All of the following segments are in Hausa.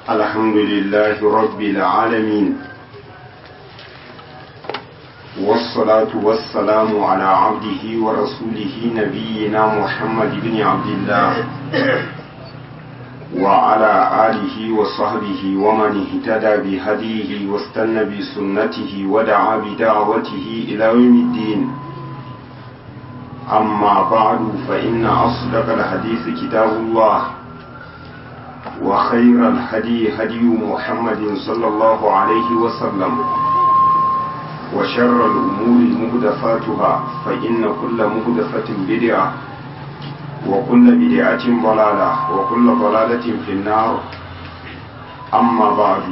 الحمد لله رب العالمين والصلاة والسلام على عبده ورسوله نبينا محمد بن عبد الله وعلى آله وصحبه ومن اهتدى بهديه واستنى بسنته ودعا بدعوته إلى يوم الدين أما بعد فإن أصدق الحديث كتاب الله وخير الهدي هدي محمد صلى الله عليه وسلم وشر الأمور مهدفاتها فإن كل مهدفة بدعة وكل بدعة ضلالة وكل ضلالة في النار أما بعد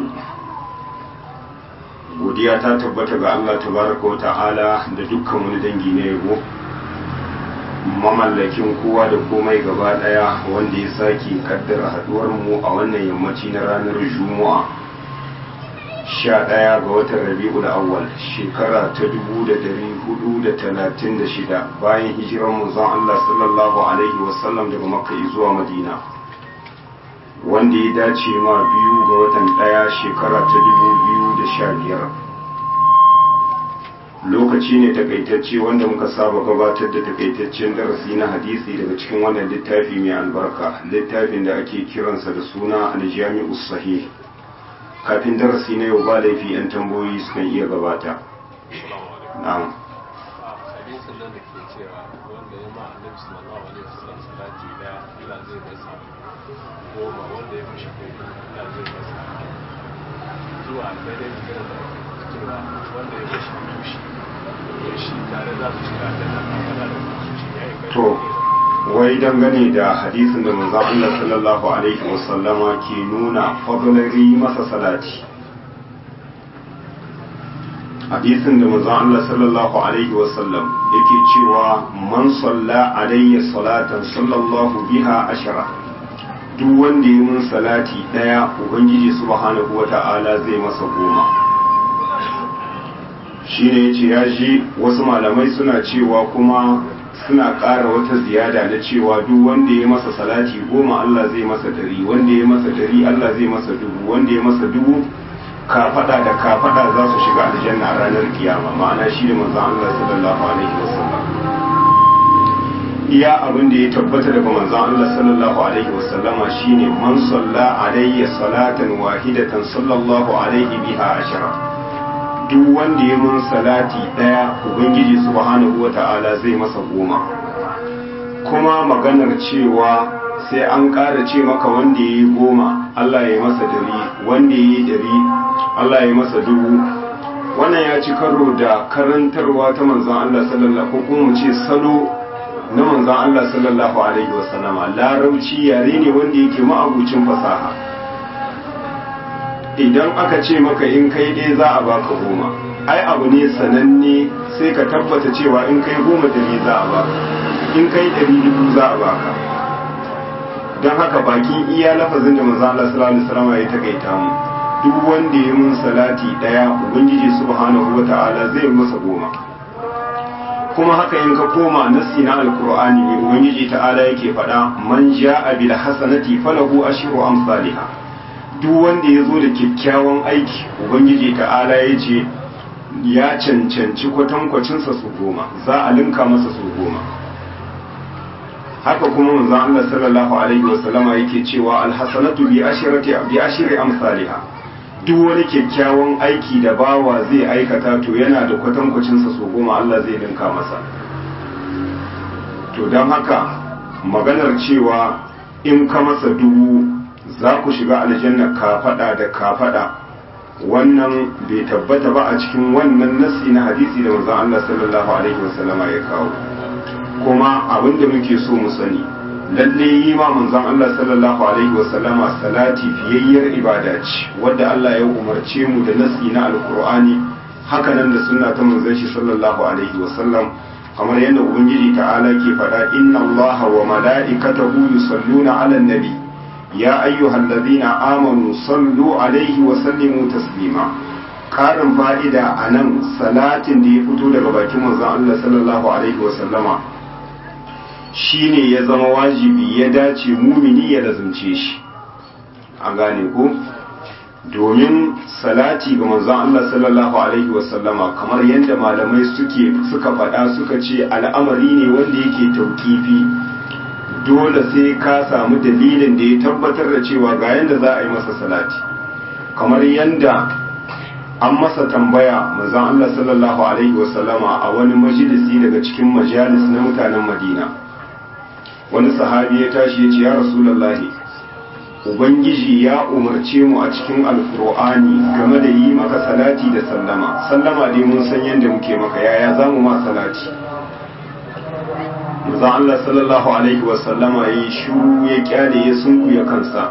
godiya ta tabbata ga Allah tabaraka wa ta'ala da dukkan wani dangi na yabo mamallakin kowa da komai gaba daya wanda ya sake kaddara haduwar mu a wannan yammaci na ranar juma'a sha ɗaya ga watan rabi'ul awwal shekara ta dubu da dari hudu da talatin da shida bayan hijirar manzon Allah sallallahu alaihi wasallam daga makka zuwa madina wanda ya dace ma biyu ga watan ɗaya shekara ta dubu biyu da sha biyar lokaci ne takaitacce wanda muka saba gabatar da takaitaccen darasi na hadisi daga cikin wannan littafi mai albarka littafin da ake kiransa da suna aljami'u sahih kafin darasi na yau ba laifi yan tambayoyi sukan iya gabata na'am hadisin nan da ke cewa wanda ya ma annabi sallallahu alaihi wasallam salati da Allah zai masa goma wanda ya mishi kai Allah zai masa zuwa daidai da da cewa wanda ya mishi tushi da shi tare za su shiga da nan magana da su shi ya yi kai to wai dangane da hadisin da manzon Allah sallallahu alaihi wasallama ke nuna fadlari masa salati hadisin da manzon Allah sallallahu alaihi wasallam yake cewa man salla alayya salatan sallallahu biha ashara duk wanda yi mun salati daya ubangiji subhanahu wata'ala zai masa goma shine yace ya ji wasu malamai suna cewa kuma suna ƙara wata ziyada na cewa duk wanda ya masa salati goma Allah zai masa dari wanda ya masa dari Allah zai masa dubu wanda ya masa dubu kafada da kafada za su shiga aljanna a ranar kiyama ma'ana shi da manzon Allah sallallahu alaihi wasallam iya abin da ya tabbata daga manzon Allah sallallahu alaihi wasallama shine man salla alayya salatan wahidatan sallallahu alaihi biha ashara duk wanda ya mun salati daya ubangiji subhanahu wata'ala zai masa goma kuma maganar cewa sai an ƙara ce maka wanda ya yi goma Allah ya yi masa dari wanda ya yi dari Allah ya yi masa dubu wannan ya ci karo da karantarwa ta manzan Allah sallallahu ko kuma mu ce salo na manzan Allah sallallahu alaihi wasallama larabci yare ne wanda yake ma'abucin fasaha idan aka ce maka in kai dai za a baka goma ai abu ne sananne sai ka tabbata cewa in kai goma dari za a baka in kai dari dubu za a baka don haka bakin iya lafazin da manzo Allah sallallahu alaihi wasallam ya takaita mu duk wanda ya mun salati daya ubangiji subhanahu wataala zai masa goma kuma haka in ka koma nassi na alqur'ani ne ubangiji ta'ala yake faɗa man ja'a bil hasanati falahu ashru amsalha duk wanda ya zo da kyakkyawan aiki ubangiji ta'ala ya ce ya cancanci kwatankwacinsa su goma za a linka masa su goma haka kuma manzo Allah sallallahu alaihi wasallama yake cewa alhasanatu bi ashrati bi ashri amsalha duk wani kyakkyawan aiki da bawa zai aikata to yana da kwatankwacinsa su goma Allah zai linka masa to don haka maganar cewa in ka masa dubu za ku shiga aljanna kafada da kafada wannan bai tabbata ba a cikin wannan nasi na hadisi da manzon Allah sallallahu alaihi wasallama ya kawo kuma abinda muke so mu sani lalle yi ma manzon Allah sallallahu alaihi wasallama salati fiyayyar ibada ce wadda Allah ya umarce mu da nasi na alqur'ani haka nan da sunna ta manzon shi sallallahu alaihi wasallam kamar yadda ubangiji ta'ala ke faɗa inna allaha wa mala'ikatahu yusalluna 'alan nabi ya ayyuhal ladina amanu sallu alaihi wa sallimu taslima karin fa'ida a nan salatin da ya fito daga bakin manzon Allah sallallahu alaihi wa sallama shine ya zama wajibi ya dace mumini ya lazumce shi an gane ko domin salati ga manzon Allah sallallahu alaihi wasallama kamar yadda malamai suke suka faɗa suka ce al'amari ne wanda yake tauƙifi dole sai ka samu dalilin da ya tabbatar da cewa ga yadda za a yi masa salati kamar yadda an masa tambaya manzon Allah sallallahu alaihi wasallama a wani majalisi daga cikin majalis na mutanen Madina wani sahabi ya tashi ya ce ya rasulullahi ubangiji ya umarce mu a cikin alkur'ani game da yi maka salati da sallama sallama dai mun san yadda muke maka yaya za mu ma salati manzon Allah sallallahu alaihi wasallama ya yi shuru ya kyale ya sunkuya kansa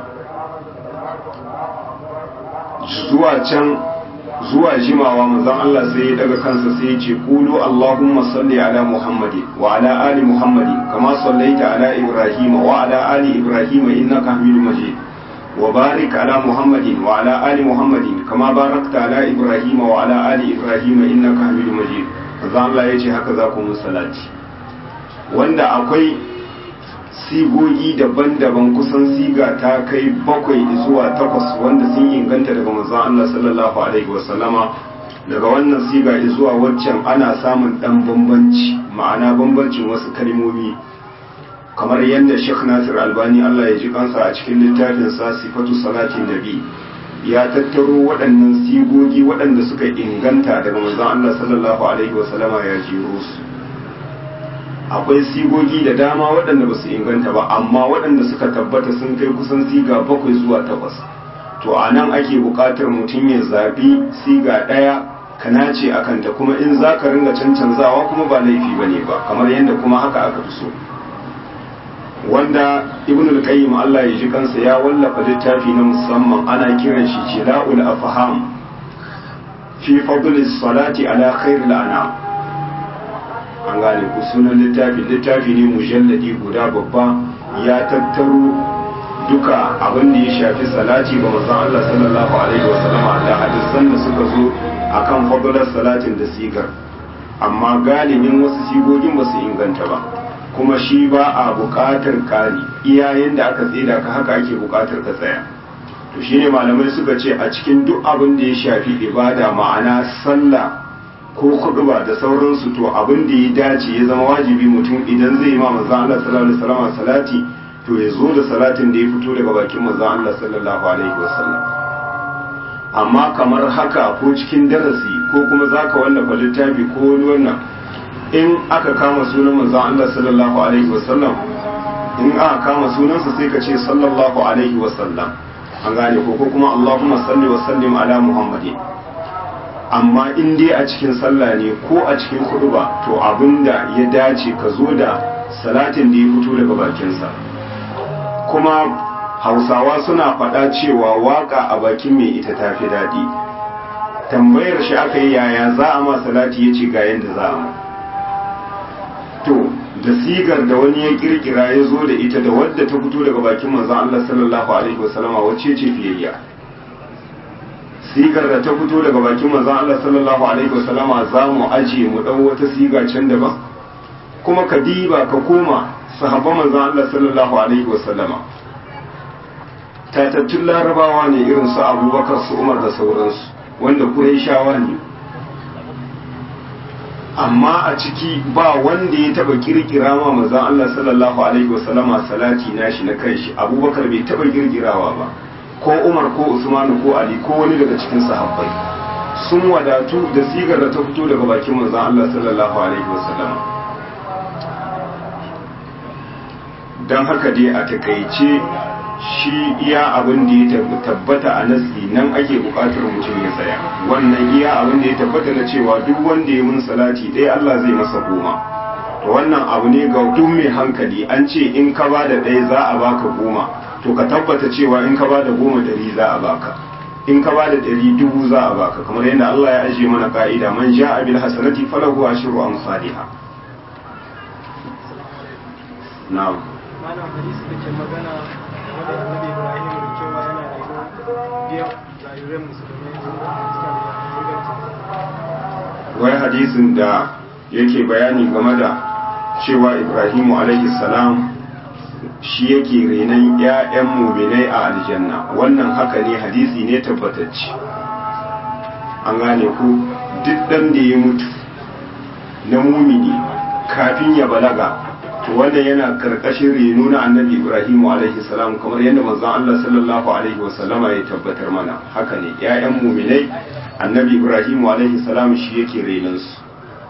zuwa can zuwa jimawa manzon Allah sai ya daga kansa sai ya ce qulu allahumma salli ala muhammadin wa ala ali muhammadin kama sallaita ala ibrahim wa ala ali ibrahim innaka hamidum majid wa barik ala muhammadin wa ala ali muhammadin kama barakta ala ibrahim wa ala ali ibrahim innaka hamidum majid manzon Allah ya ce haka za ku musallati wanda akwai sigogi daban-daban kusan siga ta kai bakwai zuwa takwas wanda sun inganta daga manzon Allah sallallahu alaihi wasallama daga wannan siga zuwa waccan ana samun dan bambanci ma'ana bambancin wasu kalmomi kamar yadda Sheikh Nasir Albani Allah ya ji kansa a cikin littafin sa Sifatu Salatin Nabi ya tattaro waɗannan sigogi waɗanda suka inganta daga manzon Allah sallallahu alaihi wasallama ya jiro su akwai sigogi da dama waɗanda ba su inganta ba amma waɗanda suka tabbata sun kai kusan siga bakwai zuwa takwas to a nan ake buƙatar mutum ya zaɓi siga ɗaya ka nace a kanta kuma in za ka ringa cancanzawa kuma ba laifi ba ne ba kamar yadda kuma haka aka fi so wanda ibn al-qayyim Allah ya ji kansa ya wallafa littafi na musamman ana kiran shi jila'ul afham fi fadli salati ala khairil anam an gane ku sunan littafi littafi ne mujalladi guda babba ya tattaro duka abin da ya shafi salati ga manzon Allah sallallahu alaihi wasallam da hadisan da suka zo akan fadlar salatin da sigar amma galibin wasu sigogin ba su inganta ba kuma shi ba a buƙatar kari iyayen da aka tsida ka haka ake buƙatar ka tsaya to shine malamai suka ce a cikin duk abin da ya shafi ibada ma'ana sallah ko kuduba da sauransu to abin da ya dace ya zama wajibi mutum idan zai ma manzo Allah sallallahu alaihi wasallam salati to ya zo da salatin da ya fito daga bakin manzo Allah sallallahu alaihi wasallam amma kamar haka ko cikin darasi ko kuma zaka wallafa littafi ko wani wannan in aka kama sunan manzo Allah sallallahu alaihi wasallam in aka kama sunansa sai ka ce sallallahu alaihi wasallam an gane ko ko kuma Allahumma salli wa sallim ala Muhammadin amma in dai a cikin sallah ne ko a cikin ba to abinda ya dace ka zo da salatin da ya fito daga bakinsa kuma hausawa suna faɗa cewa waka a bakin mai ita ta fi daɗi tambayar shi aka yi yaya za a ma salati ya ce ga yadda za a ma to da sigar da wani ya kirkira ya zo da ita da wadda ta fito daga bakin manzon Allah sallallahu alaihi wasallama wacce ce fiyayya sigar da ta fito daga bakin manzon Allah sallallahu alaihi wasallama za mu aje mu dau wata siga can daban kuma ka diba ka koma sahabban manzon Allah sallallahu alaihi wasallama tatattun larabawa ne irin su abubakar su umar da sauransu wanda shawa ne amma a ciki ba wanda ya taba kirkira ma manzon Allah sallallahu alaihi wasallama salati nashi na kanshi abubakar bai taba kirkirawa ba ko umar ko usmanu ko ali ko wani daga cikin sahabbai sun wadatu da sigar da ta fito daga bakin manzon Allah sallallahu alaihi wasallam dan haka dai a takaice shi iya abin da ya tabbata a nasi nan ake bukatar mutum ya tsaya wannan iya abin da ya tabbata na cewa duk wanda ya mun salati ɗaya Allah zai masa goma to wannan abu ne ga duk mai hankali an ce in ka ba da ɗaya za a baka goma to ka tabbata cewa in ka ba da goma dari za a baka in ka ba da dari dubu za a baka kamar yadda Allah ya ajiye mana ka'ida man ja'a bil hasanati falahu ashru amsalha na'am malam hadisi da ke magana wanda annabi Ibrahim da cewa yana rayuwa biyan jariran musulmai suka inganta wai hadisin da yake bayani game da cewa Ibrahimu alaihi salam shi yake renon 'ya'yan muminai a aljanna wannan haka ne hadisi ne tabbatacce an gane ku duk ɗan da ya mutu na mumini kafin ya balaga to wanda yana karkashin reno na annabi ibrahimu alaihi salam kamar yadda manzon Allah sallallahu alaihi wasallama ya tabbatar mana haka ne 'ya'yan muminai annabi ibrahimu alaihi salam shi yake renon su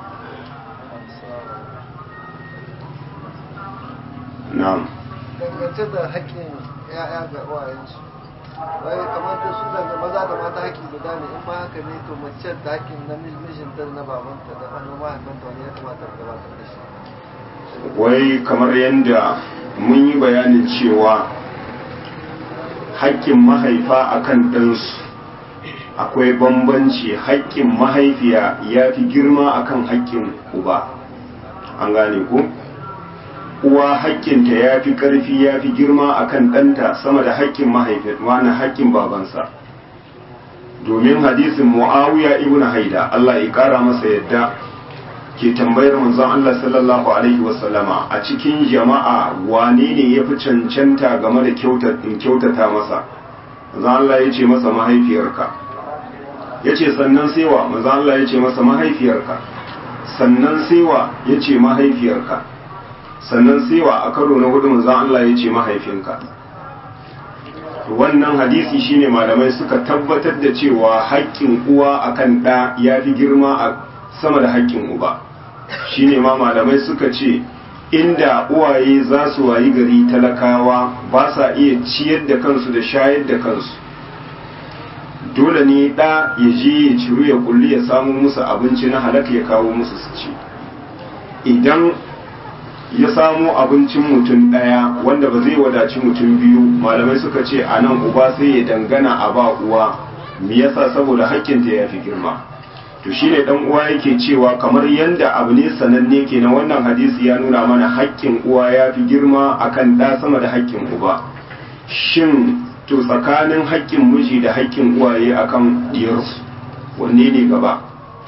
na'am dangance da haƙƙin ya'ya ga uwayensu wai kamar da su daga maza da mata haƙƙi guda ne in ma haka ne to mace da haƙƙin na mijinta da na babanta da hannu mahaifanta wani ya kamata a gabatar da shi wai kamar yadda mun yi bayanin cewa haƙƙin mahaifa akan ɗansu akwai bambanci haƙƙin mahaifiya ya fi girma akan haƙƙin uba an gane ku uwa haƙƙinta ya fi ƙarfi ya fi girma akan ɗanta sama da haƙƙin mahaifin wani haƙƙin babansa domin hadisin mu'awiya ibn haida Allah ya ƙara masa yadda ke tambayar manzon Allah sallallahu alaihi wasallama a cikin jama'a wane ne ya fi cancanta game da kyautata masa manzon Allah ya ce masa mahaifiyarka ya ce sannan sewa manzon Allah ya ce masa mahaifiyarka sannan sewa ya ce mahaifiyarka sannan sewa a karo na hudu manzon Allah ya ce mahaifinka wannan hadisi shine malamai suka tabbatar da cewa haƙƙin uwa akan ɗa ya fi girma a sama da haƙƙin uba shine ma malamai suka ce inda uwaye za su wayi gari talakawa ba sa iya ciyar da kansu da shayar da kansu dole ne ɗa ya je ya ciru ya kulli ya samu musu abinci na halaka ya kawo musu su ci idan ya samu abincin mutum ɗaya wanda ba zai wadaci mutum biyu malamai suka ce a nan uba sai ya dangana a ba uwa me yasa saboda hakkinta ya fi girma to shine dan uwa yake cewa kamar yanda abu ne sananne kenan wannan hadisi ya nuna mana hakkin uwa ya fi girma akan ɗa sama da hakkin uba shin to tsakanin hakkin miji da hakkin uwaye akan diyarsu wanne ne gaba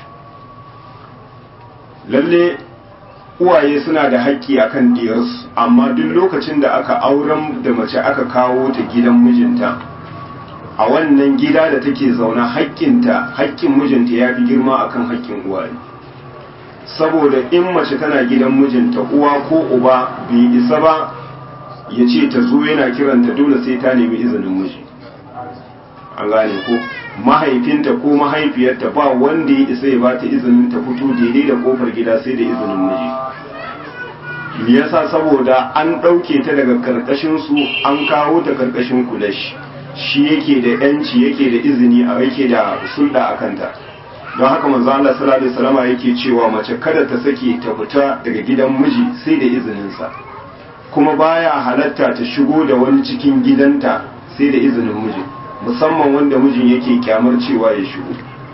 lalle uwaye suna da haƙƙi akan diyarsu amma duk lokacin da aka auren da mace aka kawo ta gidan mijinta a wannan gida da take zaune haƙƙinta haƙƙin mijinta ya fi girma akan haƙƙin uwaye saboda in mace tana gidan mijinta uwa ko uba bai isa ba ya ce ta zo yana kiranta dole sai ta nemi izinin miji an gane ko mahaifinta ko mahaifiyarta ba wanda ya isa ya ba ta izinin ta fito daidai da kofar gida sai da izinin miji me yasa saboda an ɗauke ta daga karkashin su an kawo ta karkashin kulashi shi yake da yanci yake da izini a yake da sulɗa a kanta don haka manzo Allah sallallahu alaihi wasallam yake cewa mace kada ta sake ta fita daga gidan miji sai da izininsa kuma baya halatta ta shigo da wani cikin gidanta sai da izinin mijin musamman wanda mijin yake kyamar cewa ya shigo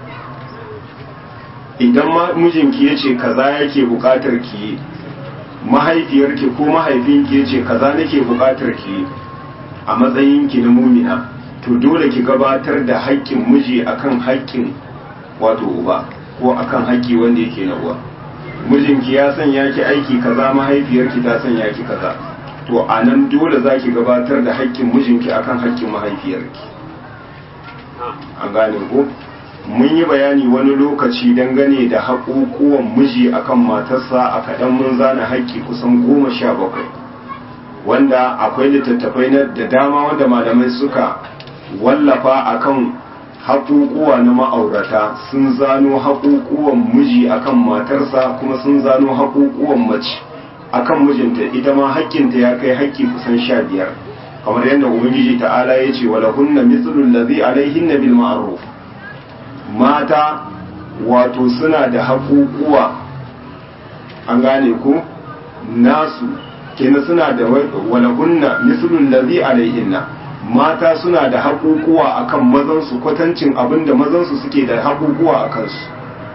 idan mijinki ya ce kaza yake bukatar ki mahaifiyarki ko mahaifinki ya ce kaza nake bukatar ki a matsayinki na mumina to dole ki gabatar da haƙƙin miji akan haƙƙin wato uba ko akan haƙƙi wanda yake na uwa mijinki ya sanya ki aiki kaza mahaifiyarki ta sanya ki kaza to a nan dole za ki gabatar da haƙƙin mijinki akan haƙƙin mahaifiyarki an gane ko mun yi bayani wani lokaci dangane da haƙuƙuwan miji akan matarsa a kaɗan mun zana haƙƙi kusan goma sha bakwai wanda akwai littattafai na da dama wanda malamai suka wallafa akan haƙuƙuwa na ma'aurata sun zano haƙuƙuwan miji akan matarsa kuma sun zano haƙuƙuwan mace akan mijinta ita ma haƙƙinta ya kai haƙƙi kusan sha biyar kamar yadda ubangiji ta'ala ya ce wa lahunna mithlul ladhi alaihinna bil ma'ruf mata wato suna da haƙuƙuwa an gane ko nasu kenan suna da walahunna mithlul ladhi alaihinna mata suna da haƙuƙuwa akan mazan su kwatancin abinda mazan su suke da haƙuƙuwa a kansu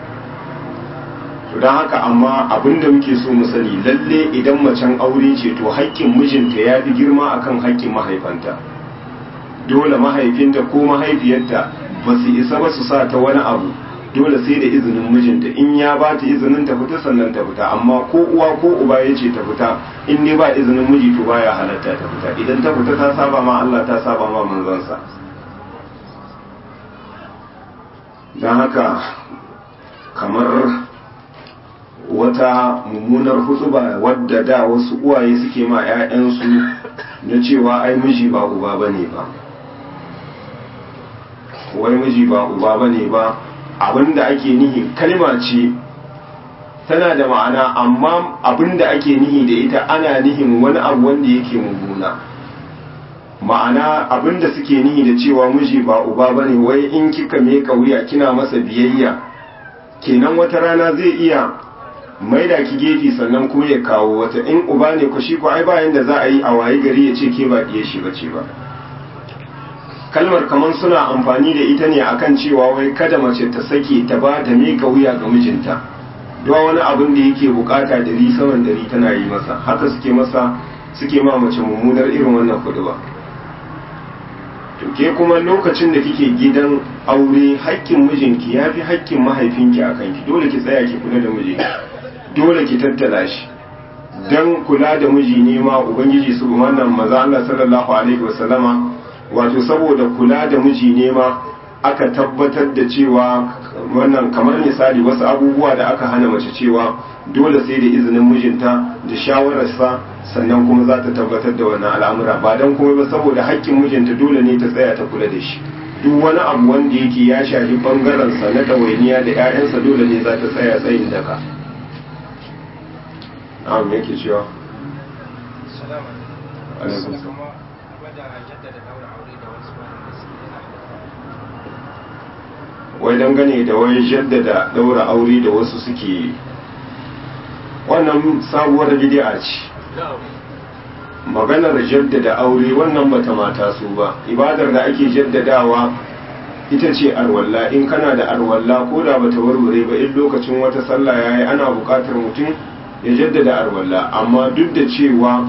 to don haka amma abinda muke so mu sani lalle idan macen aure ce to haƙƙin mijinta ya fi girma akan haƙƙin mahaifanta dole mahaifinta ko mahaifiyarta ba su isa ba su sa ta wani abu dole sai da izinin mijinta in ya ba ta izinin ta fita sannan ta fita amma ko uwa ko uba ya ce ta fita in dai ba izinin miji to baya halatta ta fita idan ta fita ta saba ma Allah ta saba ma manzansa don haka kamar wata mummunar hutuba wadda da wasu uwaye suke ma 'ya'yansu na cewa ai miji ba uba bane ba wai miji ba uba bane ba abinda ake nihi kalma ce tana da ma'ana amma abinda ake nihi da ita ana nihin wani abu wanda yake mummuna ma'ana abinda suke nihi da cewa miji ba uba bane wai in kika meka wuya kina masa biyayya kenan wata rana zai iya maida ki gefe sannan kuma ya kawo wata in uba ne ku shi ko ai bayan da za a yi a waye gari ya ce ke ba diye shi bace ba kalmar kamar suna amfani da ita ne akan cewa wai kada mace ta sake ta ba ta mika wuya ga mijinta don wani abin da yake bukata dari saman dari tana yi masa haka suke masa suke ma mace mummunar irin wannan kudu ba to ke kuma lokacin da kike gidan aure haƙƙin mijinki ya fi haƙƙin mahaifinki a kanki dole ki tsaya ki kula da mijinki dole ki tattala shi dan kula da miji ne ma ubangiji su wannan maza Allah sallallahu alaihi wasallama wato saboda kula da miji ne ma aka tabbatar da cewa wannan kamar misali wasu abubuwa da aka hana mace cewa dole sai da izinin mijinta da shawararsa sannan kuma za ta tabbatar da wannan al'amura ba don kuma ba saboda haƙƙin mijinta dole ne ta tsaya ta kula da shi duk wani abu wanda yake ya shafi bangarensa na ɗawainiya da 'ya'yansa dole ne za ta tsaya tsayin daka na'am me yake cewa alaikum wai dangane da wai jaddada daura aure da wasu suke yi wannan sabuwar bid'a ce maganar jaddada aure wannan bata mata su ba ibadar da ake jaddadawa ita ce arwalla in kana da arwalla ko da bata warware ba in lokacin wata sallah yayi ana buƙatar mutum ya jaddada arwalla amma duk da cewa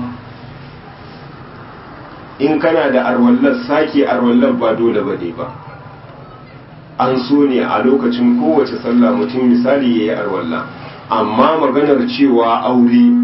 in kana da arwallar sake arwallar ba dole bane ba an so ne a lokacin kowace sallah mutum misali yayi arwalla amma maganar cewa aure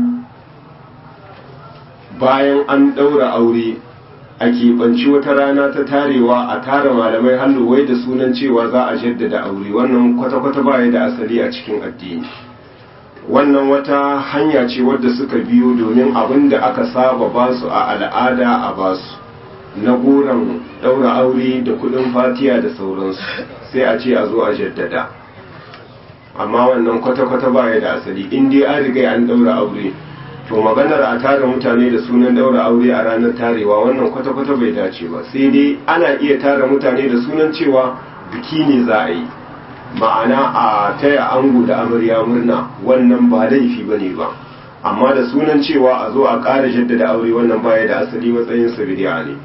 bayan an ɗaura aure a keɓanci wata rana ta tarewa a tara malamai hannu wai da sunan cewa za a jaddada aure wannan kwata-kwata baya da asali a cikin addini wannan wata hanya ce wadda suka biyo domin abin da aka saba basu a al'ada a basu na goron ɗaura aure da kuɗin fatiya da sauransu sai a ce a zo a jaddada amma wannan kwata-kwata baya da asali in dai an riga an ɗaura aure to maganar a tara mutane da sunan daura aure a ranar tarewa wannan kwata-kwata bai dace ba sai dai ana iya tara mutane da sunan cewa biki ne za a yi ma'ana a taya ango da amarya murna wannan ba laifi ba ne ba amma da sunan cewa a zo a ƙara jaddada aure wannan baya da asali matsayin sa bidiya ne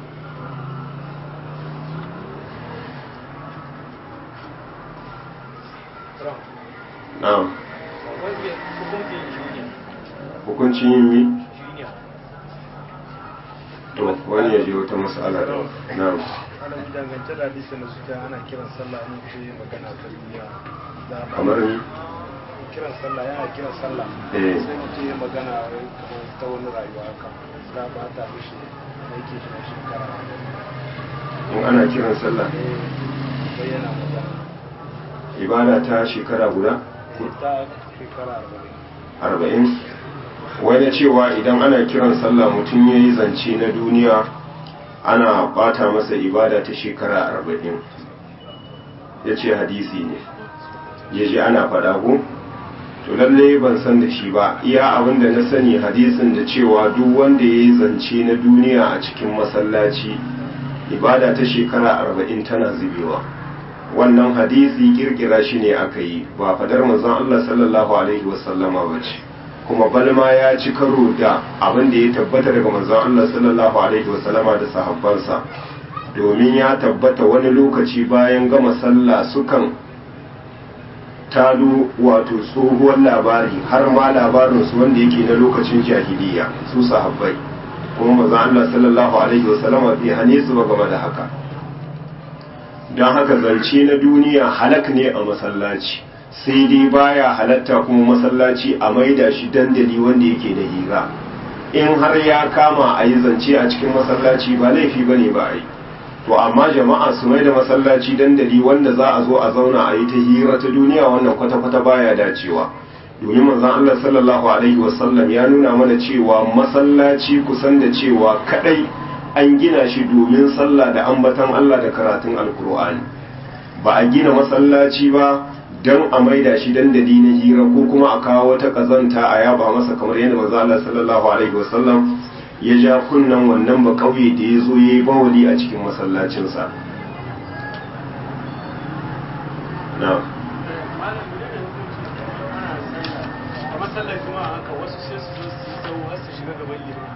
na'am hukuncin yin mi to wani ya je wata mas'ala da na ana dangance da hadisin da suke ana kiran sallah an ce magana ta duniya da ba kamar ni kiran sallah yana kiran sallah Eh. sai mutum ya magana wai kamar ta wani rayuwa haka za ba ta mishi aiki shi na shekara in ana kiran sallah eh bayyana magana ibada ta shekara guda sai ta shekara arba'in arba'in wani cewa idan ana kiran sallah mutum ya yi zance na duniya ana bata masa ibada ta shekara arba'in ya ce hadisi ne ya ji ana faɗa ko to lalle ban san da shi ba iya abin da na sani hadisin da cewa duk wanda ya yi zance na duniya a cikin masallaci ibada ta shekara arba'in tana zubewa wannan hadisi kirkira shi ne aka yi ba fadar manzon Allah sallallahu alaihi wasallama ba ce kuma balma ya ci karo da abin da ya tabbata daga manzon Allah sallallahu alaihi wasallama da sahabbansa domin ya tabbata wani lokaci bayan gama sallah sukan talo wato tsohuwar labari har ma labarinsu wanda yake na lokacin jahiliya su sahabbai kuma manzon Allah sallallahu alaihi wasallama bai hane su ba game da haka don haka zance na duniya halak ne a masallaci sai dai baya halatta kuma masallaci a maida shi dandali wanda yake da hira in har ya kama a yi zance a cikin masallaci ba laifi ba ne ba a yi to amma jama'a su mai da masallaci dandali wanda za a zo a zauna a yi ta hira ta duniya wannan kwata-kwata baya dacewa domin manzon Allah sallallahu alaihi wasallam ya nuna mana cewa masallaci kusan da cewa kadai an gina shi domin sallah da ambatan Allah da karatun alkur'ani ba a gina masallaci ba don a maida shi dandali na hira ko kuma a kawo wata kazanta a yaba masa kamar yadda manzo Allah sallallahu alaihi wasallam ya ja kunnan wannan ba kauye da ya zo yayi bawali a cikin masallacinsa na a matsalar kuma haka wasu sai su zo su yi tsawo har su shiga gaban liman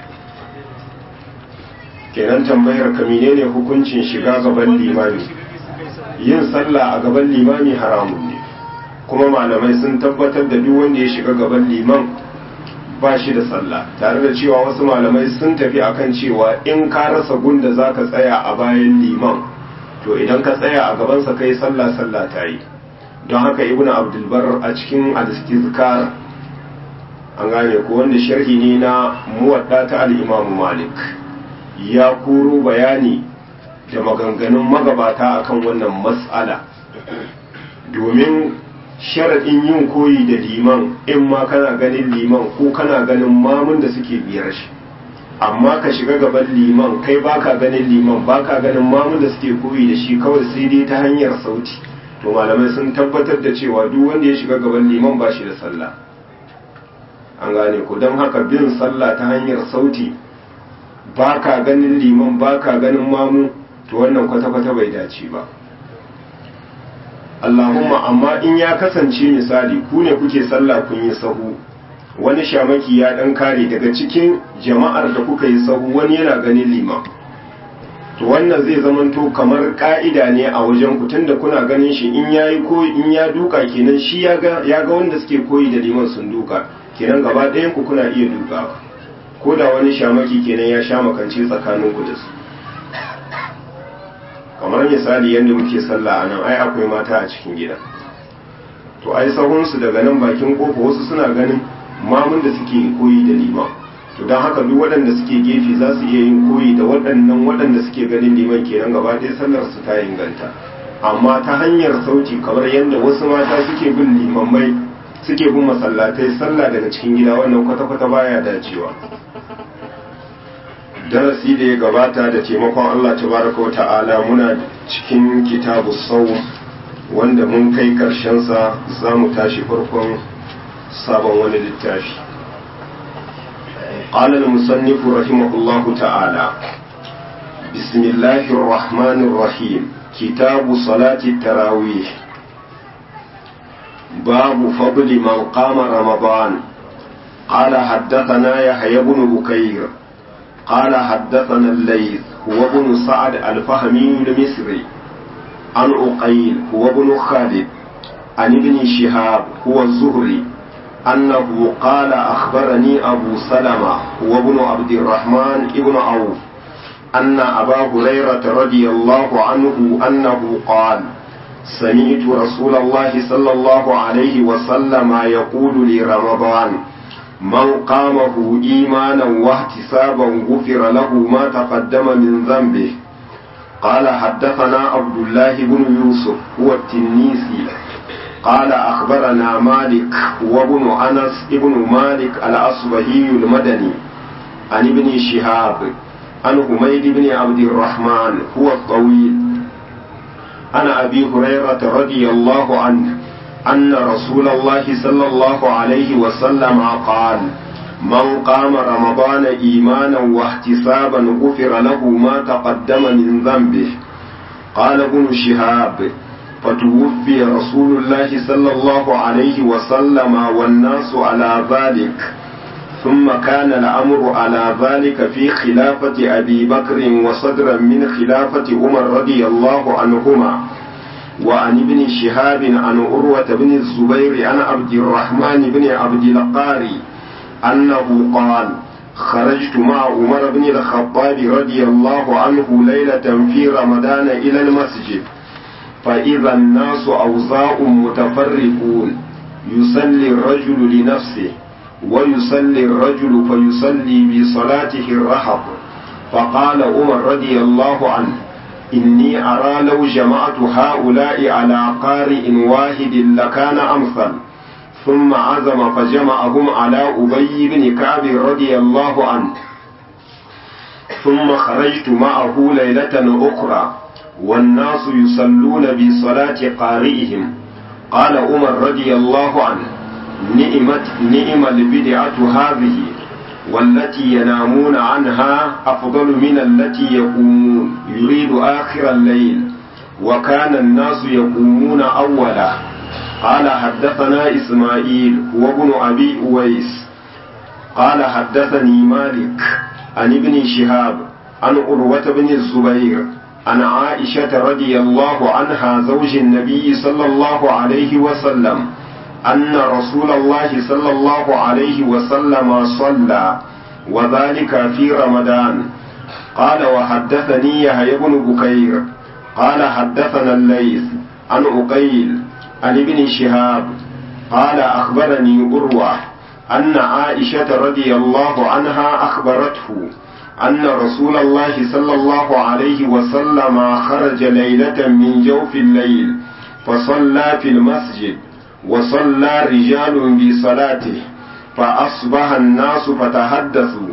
kenan tambayar ka menene hukuncin shiga gaban limami yin sallah a gaban limami haramun ne kuma malamai sun tabbatar da duk wanda ya shiga gaban liman ba shi da sallah tare da cewa wasu malamai sun tafi akan cewa in ka rasa gunda za ka tsaya a bayan liman to idan ka tsaya a gabansa kai sallah sallah ta yi don haka ibnu abdulbar a cikin al-istizkar an gane ko wanda sharhi ne na muwadda ta al-imam malik ya koro bayani da maganganun magabata akan wannan matsala domin sharaɗin yin koyi da liman in ma kana ganin liman ko kana ganin mamun da suke biyar shi amma ka shiga gaban liman kai baka ganin liman baka ganin mamun da suke koyi da shi kawai sai dai ta hanyar sauti to malamai sun tabbatar da cewa duk wanda ya shiga gaban liman ba shi da sallah an gane ku don haka bin sallah ta hanyar sauti ba ka ganin liman ba ka ganin mamu to wannan kwata-kwata bai dace ba Allahumma amma in ya kasance misali ku ne kuke sallah kun yi sahu wani shamaki ya dan kare daga cikin jama'ar da kuka yi sahu wani yana ganin liman to wannan zai zamanto kamar ka'ida ne a wajen ku tunda kuna ganin shi in yayi ko in ya duka kenan shi ya ga ya ga wanda suke koyi da liman sun duka kenan gaba ɗayan ku kuna iya dukawa ko da wani shamaki kenan ya sha makance tsakanin ku da su kamar misali yadda muke sallah a nan ai akwai mata a cikin gida to ai sahunsu daga nan bakin kofa wasu suna ganin mamun da suke koyi da liman to don haka duk waɗanda suke gefe za su iya yin koyi da waɗannan waɗanda suke ganin liman kenan gaba ɗaya sallar su ta inganta amma ta hanyar sauti kamar yadda wasu mata suke bin limammai suke bin masallatai sallah daga cikin gida wannan kwata-kwata baya dacewa darasi da ya gabata da taimakon Allah tabaraka wa ta'ala muna cikin kitabu sau wanda mun kai sa za mu tashi farkon sabon wani littafi قال المصنف رحمه الله تعالى بسم الله الرحمن الرحيم كتاب صلاة التراويح باب فضل من قام رمضان قال حدثنا يحيى بن بكير قال حدثنا الليث هو ابن سعد الفهمي المصري عن أقيل هو ابن خالد عن ابن شهاب هو الزهري أنه قال أخبرني أبو سلمة هو ابن عبد الرحمن ابن عوف أن أبا هريرة رضي الله عنه أنه قال سمعت رسول الله صلى الله عليه وسلم يقول لرمضان من قامه إيمانا واحتسابا غفر له ما تقدم من ذنبه قال حدثنا عبد الله بن يوسف هو التنيسي قال أخبرنا مالك وابن أنس ابن مالك الأصبهي المدني عن ابن شهاب عن حميد بن عبد الرحمن هو الطويل عن أبي هريرة رضي الله عنه أن رسول الله صلى الله عليه وسلم قال من قام رمضان إيمانا واحتسابا غفر له ما تقدم من ذنبه قال ابن شهاب فتوفي رسول الله صلى الله عليه وسلم والناس على ذلك ثم كان الأمر على ذلك في خلافة أبي بكر وصدرا من خلافة عمر رضي الله عنهما وعن ابن شهاب عن عروة بن الزبير عن عبد الرحمن بن عبد القاري أنه قال خرجت مع عمر بن الخطاب رضي الله عنه ليلة في رمضان إلى المسجد فإذا الناس أوزاء متفرقون يصلي الرجل لنفسه ويصلي الرجل فيصلي بصلاته الرحب فقال عمر رضي الله عنه إني أرى لو جمعت هؤلاء على قارئ واحد لكان أمثل ثم عزم فجمعهم على أبي بن كعب رضي الله عنه ثم خرجت معه ليلة أخرى والناس يصلون بصلاة قارئهم قال عمر رضي الله عنه نئمت نئم البدعة هذه والتي ينامون عنها أفضل من التي يقومون يريد آخر الليل وكان الناس يقومون أولا قال حدثنا إسماعيل وابن أبي أويس قال حدثني مالك عن ابن شهاب عن عروة بن الزبير عن عائشة رضي الله عنها زوج النبي صلى الله عليه وسلم أن رسول الله صلى الله عليه وسلم صلى وذلك في رمضان قال وحدثني يحيى بن بكير قال حدثنا الليث عن عقيل عن ابن شهاب قال أخبرني أروى أن عائشة رضي الله عنها أخبرته أن رسول الله صلى الله عليه وسلم خرج ليلة من جوف الليل فصلى في المسجد وصلى رجال بصلاته فأصبح الناس فتحدثوا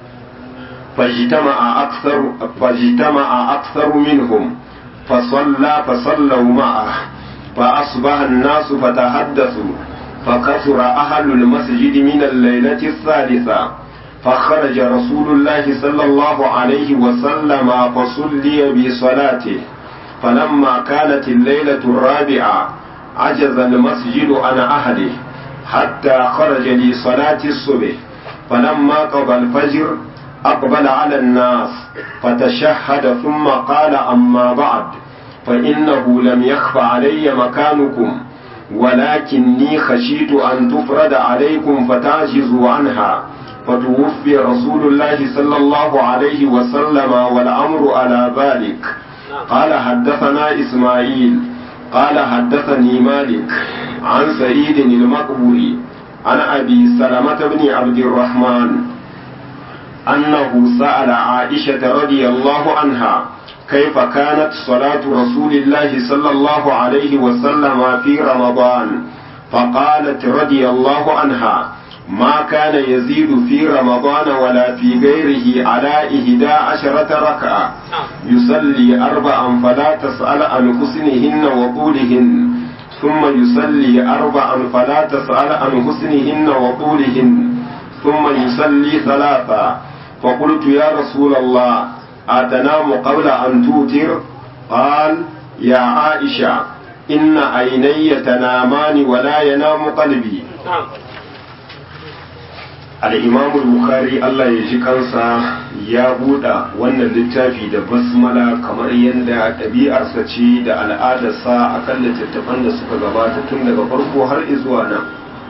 فاجتمع أكثر فاجتمع أكثر منهم فصلى فصلوا معه فأصبح الناس فتحدثوا فكثر أهل المسجد من الليلة الثالثة فخرج رسول الله صلى الله عليه وسلم فصلي بصلاته فلما كانت الليلة الرابعة عجز المسجد عن أهله حتى خرج لصلاة الصبح فلما قضى الفجر أقبل على الناس فتشهد ثم قال أما بعد فإنه لم يخف علي مكانكم ولكني خشيت أن تفرد عليكم فتعجزوا عنها فتوفي رسول الله صلى الله عليه وسلم والأمر على ذلك قال حدثنا إسماعيل قال حدثني مالك عن سعيد المقبوري عن أبي سلمة بن عبد الرحمن أنه سأل عائشة رضي الله عنها كيف كانت صلاة رسول الله صلى الله عليه وسلم في رمضان فقالت رضي الله عنها ما كان يزيد في رمضان ولا في غيره على إهدى عشرة ركعة يصلي أربعا فلا تسأل عن حسنهن وطولهن ثم يصلي أربعا فلا تسأل عن حسنهن وطولهن ثم يصلي ثلاثا فقلت يا رسول الله أتنام قبل أن توتر قال يا عائشة إن عيني تنامان ولا ينام قلبي al'imamu bukhari Allah ya ji kansa ya buɗa wannan littafi da basmala kamar yadda ɗabi'arsa ce da al'adarsa a kan littattafan da suka gabata tun daga farko har zuwa nan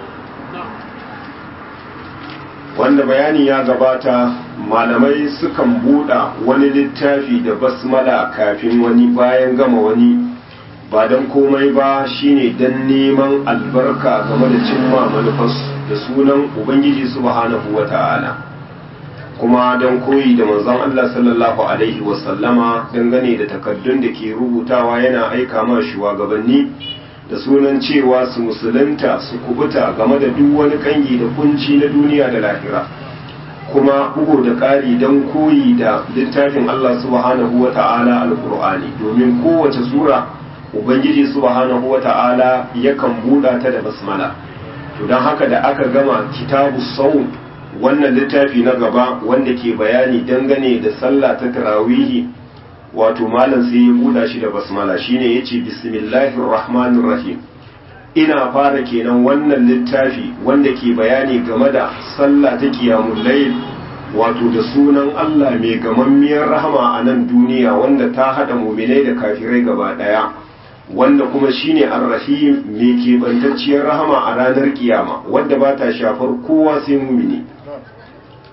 wanda bayani ya gabata malamai sukan buɗa wani littafi da basmala kafin wani bayan gama wani ba don komai ba shine don neman albarka game da cimma manufarsu da sunan ubangiji subhanahu wa ta'ala kuma don koyi da manzon Allah sallallahu alaihi wasallama dangane da takaddun da ke rubutawa yana aika ma shugabanni da sunan cewa su musulunta su kubuta game da duk wani kangi da kunci na duniya da lahira kuma bugu da ƙari don koyi da littafin Allah subhanahu wa ta'ala alƙur'ani domin kowace sura ubangiji subhanahu wa ta'ala yakan buɗa ta da basmala to don haka da aka gama kitabu sau wannan littafi na gaba wanda ke bayani dangane da sallah ta tarawihi wato malam sai ya buɗa shi da basmala shine yace bismillahir rahmanir rahim ina fara kenan wannan littafi wanda ke bayani game da sallah ta qiyamul layl wato da sunan Allah mai gamammiyar rahama a nan duniya wanda ta hada muminai da kafirai gaba daya wanda kuma shine ar-rahim mai kebantacciyar rahama a ranar kiyama wanda ba ta shafar kowa sai mumini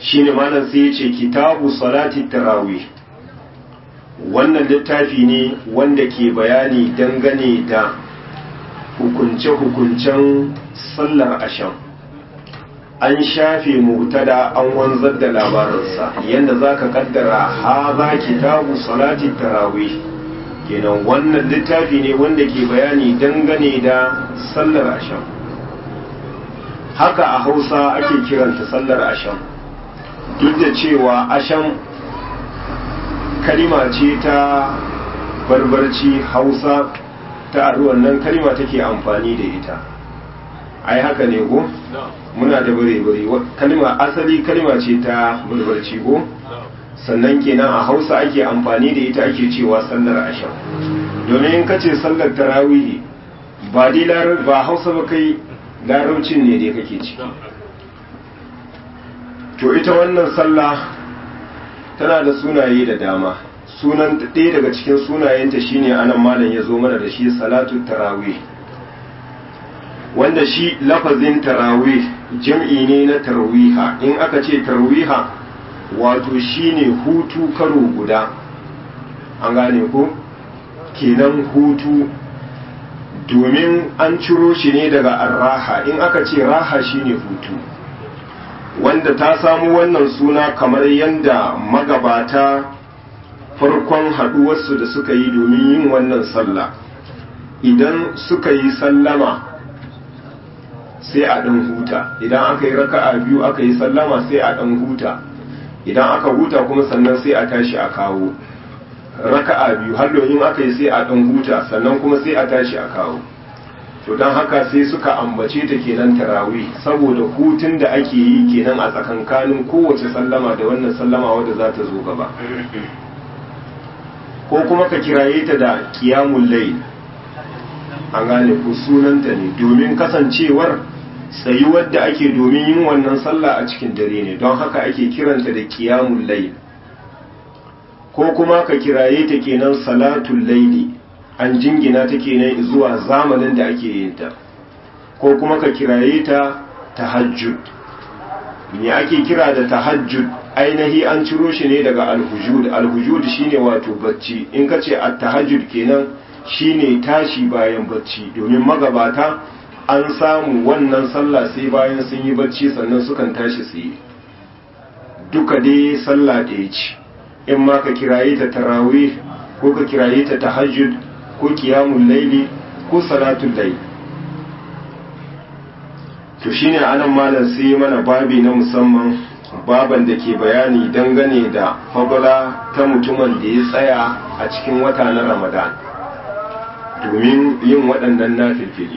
shine malam sai ya ce kitabu salati tarawih wannan littafi ne wanda ke bayani dangane da hukunce-hukuncen sallar asham an shafe mutada an wanzar da labarinsa yadda za ka kaddara ha za kitabu salati tarawih kenan wannan littafi ne wanda ke bayani dangane da sallar asham haka a hausa ake kiranta sallar asham duk da cewa asham kalima ce ta barbarci hausa ta aruwan nan kalima take amfani da ita ai haka ne ko muna da bare-bare kalima asali kalima ce ta barbarci ko sannan kenan a hausa ake amfani da ita ake cewa sallar asham domin in kace sallar tarawihi ba dai ba hausa ba kai larabcin ne dai kake ciki to ita wannan sallah tana da sunaye da dama sunan ɗaya daga cikin sunayenta shine anan malam ya zo mana da shi salatu tarawih wanda shi lafazin tarawih jam'i ne na tarwiha in aka ce tarwiha wato shine hutu karo guda an gane ko kenan hutu domin an ciro shi ne daga arraha in aka ce raha shine hutu wanda ta samu wannan suna kamar yadda magabata farkon haɗuwarsu da suka yi domin yin wannan sallah idan suka yi sallama sai a ɗan huta idan aka yi raka'a biyu aka yi sallama sai a ɗan huta idan aka huta kuma sannan sai a tashi a kawo raka'a biyu halloyin aka yi sai a ɗan huta sannan kuma sai a tashi a kawo to don haka sai suka ambace ta kenan tarawih saboda hutun da ake yi kenan a tsakankanin kowace sallama da wannan sallama wadda za ta zo gaba ko kuma ka kiraye ta da kiyamun layl an gane ku sunanta ne domin kasancewar tsayuwar da ake domin yin wannan sallah a cikin dare ne don haka ake kiranta da kiyamun layl ko kuma ka kiraye ta kenan salatul layli an jingina ta kenan zuwa zamanin da ake yin ta ko kuma ka kiraye ta tahajjud me ake kira da tahajjud ainihi an ciro shi ne daga alhujud alhujud shine wato bacci in ka ce at-tahajjud kenan shine tashi bayan bacci domin magabata an samu wannan sallah sai bayan sun yi bacci sannan sukan tashi su yi duka dai sallah ɗaya ce in ma ka kiraye ta tarawih ko ka kiraye ta tahajjud ko qiyamul laili ko salatul layl to shine anan malam sai mana babi na musamman baban da ke bayani dangane da fabula ta mutumin da ya tsaya a cikin wata na ramadan domin yin waɗannan nafilfili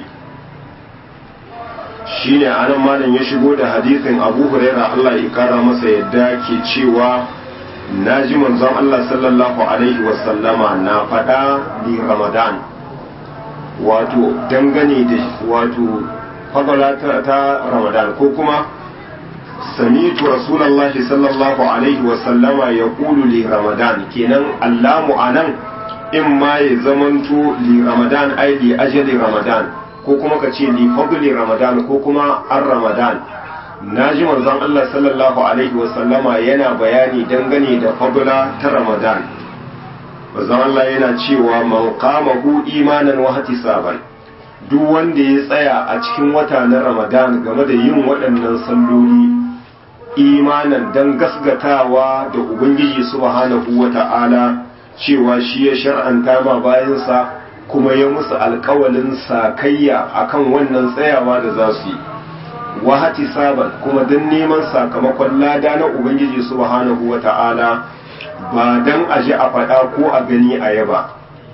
shi ne anan malam ya shigo da hadisin abu huraira allah ya kara masa yadda ke cewa na ji manzon allah sallallahu alaihi wasallama na faɗa ni ramadan wato dangane da wato fabula ta ramadan ko kuma سميت رسول الله صلى الله عليه وسلم يقول لرمضان كينان اللام anan in ma ya zamanto li ramadan ai li ajali ramadan ko kuma ka ce li fadli ramadan ko kuma an ramadan naji manzon Allah sallallahu alaihi wa sallama yana bayani dangane da fadla ta ramadan manzon Allah yana cewa man qamahu imanan wa ihtisaban duk wanda ya tsaya a cikin wata na ramadan game da yin waɗannan salloli imanan don gasgatawa da ubangiji subhanahu wa ta'ala cewa shi ya shar'anta ma bayansa kuma ya musu alkawalin sakayya akan wannan tsayawa da za su yi wahati saban kuma don neman sakamakon lada na ubangiji subhanahu wa ta'ala ba don a ji a faɗa ko a gani a yaba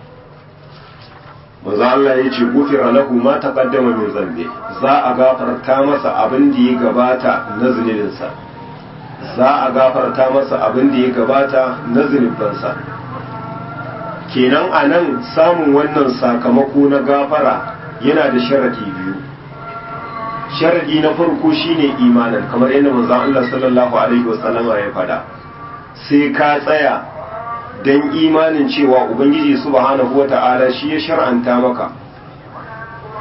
maza Allah ya ce gufira lahu ma taqaddama min zambe za a gafarta masa abin da ya gabata na zunubinsa za a gafarta masa abin da ya gabata na zunubansa kenan a nan samun wannan sakamako na gafara yana da sharadi biyu sharadi na farko shine imanin kamar yadda manzon Allah sallallahu alaihi wasallama ya fada sai ka tsaya don imanin cewa ubangiji subhanahu wata'ala shi ya shar'anta maka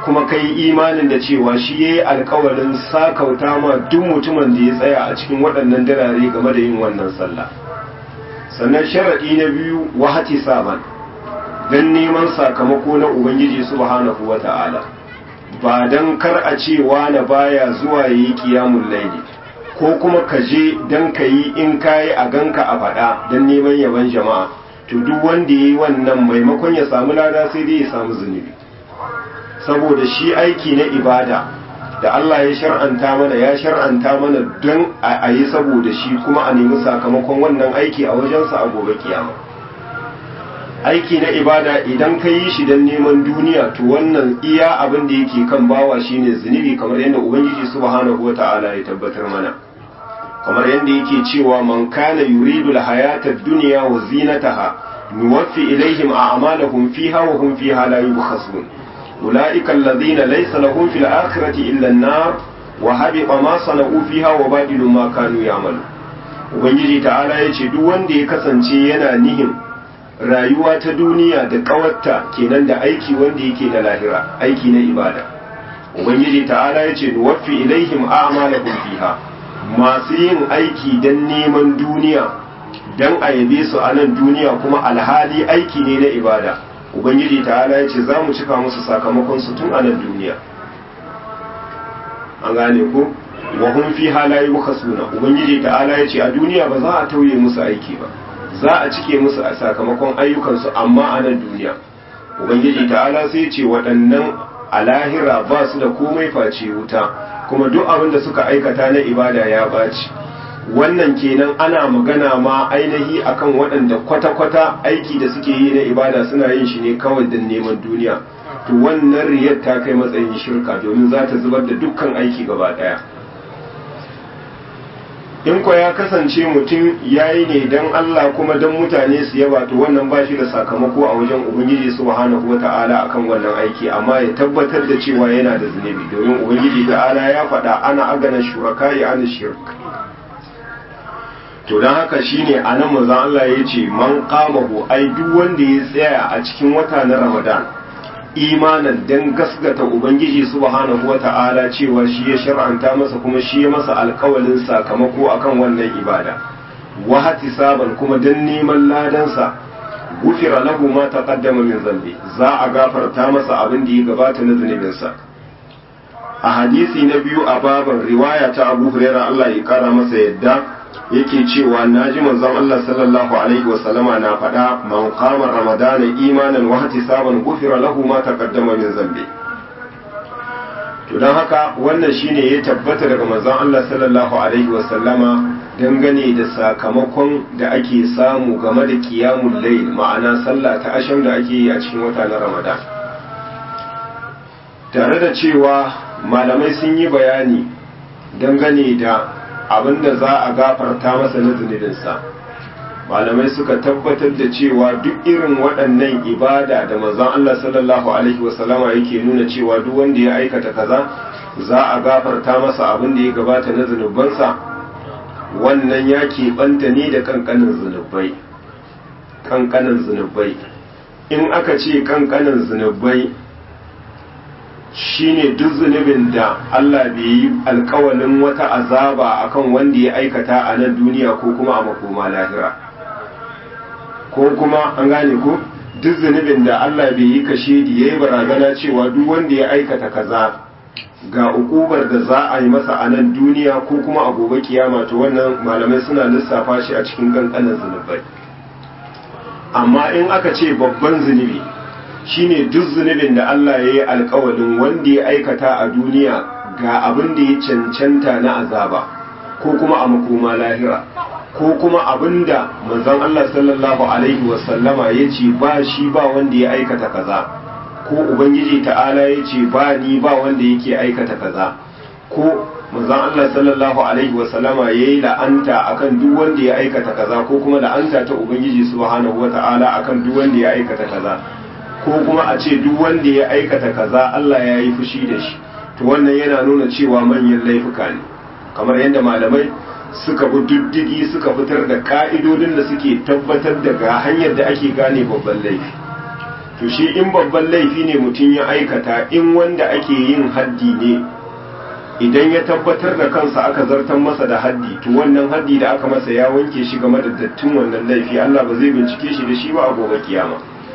kuma kai imanin da cewa shi yayi alkawarin sakauta ma duk mutumin da ya tsaya a cikin waɗannan dirare game da yin wannan sallah sannan sharadi na biyu wahati saban dan neman sakamako na ubangiji subhanahu wata'ala ba dan kar a ce wani baya zuwa yi qiyamul layli ko kuma ka je dan kayi in kayi a ganka a faɗa dan neman yaban jama'a to duk wanda yayi wannan maimakon ya samu lada sai dai ya samu zunubi saboda shi aiki na ibada da Allah ya shar'anta mana ya shar'anta mana don a yi saboda shi kuma a nemi sakamakon wannan aiki a wajensa a gobe kiyama aiki na ibada idan ka yi shi don neman duniya to wannan iya abin da yake kan bawa shine zunubi kamar yadda ubangiji subhanahu wata'ala ya tabbatar mana kamar yadda yake cewa man kana yuridu al-hayata ad-dunya wa zinataha nuwaffi ilaihim a'malahum fiha wa hum fiha la yubkhasun أولئك الذين ليس لهم في الآخرة إلا النار وهبط ما صنعوا فيها وباطل ما كانوا يعملون ubangiji ta'ala ya ce duk wanda ya kasance yana nihin rayuwa ta duniya da kawarta kenan da aiki wanda yake da lahira aiki na ibada ubangiji ta'ala ya ce nuwaffi ilaihim a'malahum fiha masu yin aiki dan neman duniya dan a yabe su a nan duniya kuma alhali aiki ne na ibada ubangiji ta'ala ya ce za mu cika musu sakamakon su tun a nan duniya an gane ko wa hum fi halayi suna ubangiji ta'ala ya ce a duniya ba za a tauye musu aiki ba za a cike musu a sakamakon ayyukansu amma a nan duniya ubangiji ta'ala sai ce waɗannan a lahira ba su da komai face wuta kuma duk abin da suka aikata na ibada ya ɓaci wannan kenan ana magana ma ainihi akan waɗanda kwata-kwata aiki da suke yi na ibada suna yin shi ne kawai don neman duniya to wannan riyar ta kai matsayin shirka domin za ta zubar da dukkan aiki gaba ɗaya in ko ya kasance mutum ya yi ne don Allah kuma don mutane su yaba to wannan ba shi da sakamako a wajen ubangiji subhanahu wa ta'ala akan wannan aiki amma ya tabbatar da cewa yana da zunubi domin ubangiji ta'ala ya faɗa ana agana shuraka ya ana shirk to don haka shine a nan manzon Allah ya ce man qamahu ai duk wanda ya tsaya a cikin wata na Ramadan imanan dan gasgata ubangiji subhanahu wata'ala cewa shi ya shar'anta masa kuma shi ya masa alkawalin sakamako akan wannan ibada wa hatisaban kuma dan neman ladansa gufira lahu ma taqaddama min zambi za a gafarta masa abin da ya gabata na zunubinsa a hadisi na biyu a baban riwaya ta Abu Hurairah Allah ya kara masa yadda yake cewa naji manzon Allah sallallahu alaihi wa sallama na faɗa man qama ramadana imanan wa ihtisaban ghufira lahu ma taqaddama min zambi to dan haka wannan shine ya tabbata daga manzon Allah sallallahu alaihi wa sallama dangane da sakamakon da ake samu game da qiyamul layl ma'ana sallah ta asham da ake yi a cikin wata na Ramadan tare da cewa malamai sun yi bayani dangane da abinda za a gafarta masa na zunubinsa malamai suka tabbatar da cewa duk irin waɗannan ibada da manzon Allah sallallahu alaihi wasallama yake nuna cewa duk wanda ya aikata kaza za a gafarta masa abin da ya gabata na zunubansa wannan ya keɓanta ne da kankanin zunubai kankanin zunubai in aka ce kankanin zunubai shine duk zunubin da Allah bai yi alkawalin wata azaba akan wanda ya aikata a nan duniya ko kuma a makoma lahira ko kuma an gane ko duk zunubin da Allah bai yi kashe da yayi barazana cewa duk wanda ya aikata kaza ga ukubar da za a yi masa a nan duniya ko kuma a gobe kiyama to wannan malamai suna lissafa shi a cikin kankanin zunubai amma in aka ce babban zunubi shine duk zunubin da Allah ya yi alkawalin wanda ya aikata a duniya ga abin da ya cancanta na azaba ko kuma a makoma lahira ko kuma abin da manzon Allah sallallahu alaihi wasallama ya ce ba shi ba wanda ya aikata kaza ko ubangiji ta'ala ya ce ba ni ba wanda yake aikata kaza ko manzon Allah sallallahu alaihi wasallama ya yi la'anta akan duk wanda ya aikata kaza ko kuma la'anta ta ubangiji subhanahu wata'ala akan duk wanda ya aikata kaza ko kuma a ce duk wanda ya aikata kaza Allah ya yi fushi da shi to wannan yana nuna cewa manyan laifuka ne kamar yadda malamai suka bi diddigi suka fitar da ka'idodin da suke tabbatar da ga hanyar da ake gane babban laifi to shi in babban laifi ne mutum ya aikata in wanda ake yin haddi ne idan ya tabbatar da kansa aka zartar masa da haddi to wannan haddi da aka masa ya wanke shi game da dattin wannan laifi Allah ba zai bincike shi da shi ba a gobe kiyama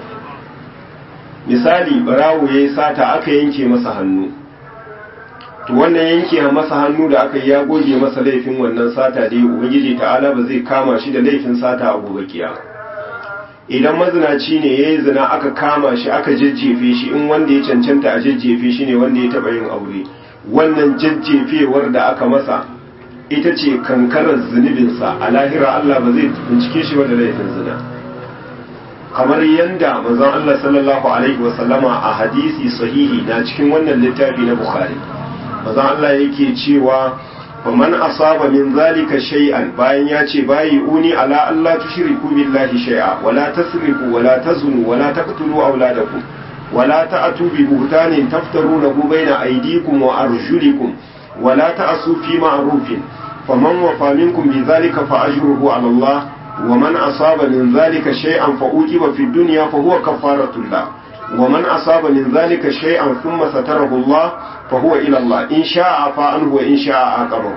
misali barawo ya yi sata aka yanke masa hannu to wannan yanke masa hannu da aka yi ya goge masa laifin wannan sata dai ubangiji ta'ala ba zai kama shi da laifin sata a gobe kiyama idan mazinaci ne ya yi zina aka kama shi aka jajjefe shi in wanda ya cancanta a jajjefe shi ne wanda ya taɓa yin aure wannan jajjefewar da aka masa ita ce kankarar zunubinsa a lahira Allah ba zai bincike shi da laifin zina kamar yadda manzon Allah sallallahu alaihi wasallama a hadisi sahihi na cikin wannan littafi na Bukhari manzon Allah yake cewa faman asaba min zalika shay'an bayan ya ce bayi uni ala Allah tushriku billahi shay'a wala tasrifu wala tazunu wala taqtulu auladakum wala ta'tu bi buhtanin taftarunahu baina aydikum wa arjulikum wala ta'su fi ma'rufin faman wafa minkum bi zalika fa ajruhu ala Allah ومن أصاب من ذلك شيئا فأوجب في الدنيا فهو كفارة الله ومن أصاب من ذلك شيئا ثم ستره الله فهو إلى الله إن شاء عفا عنه وإن شاء عاقبه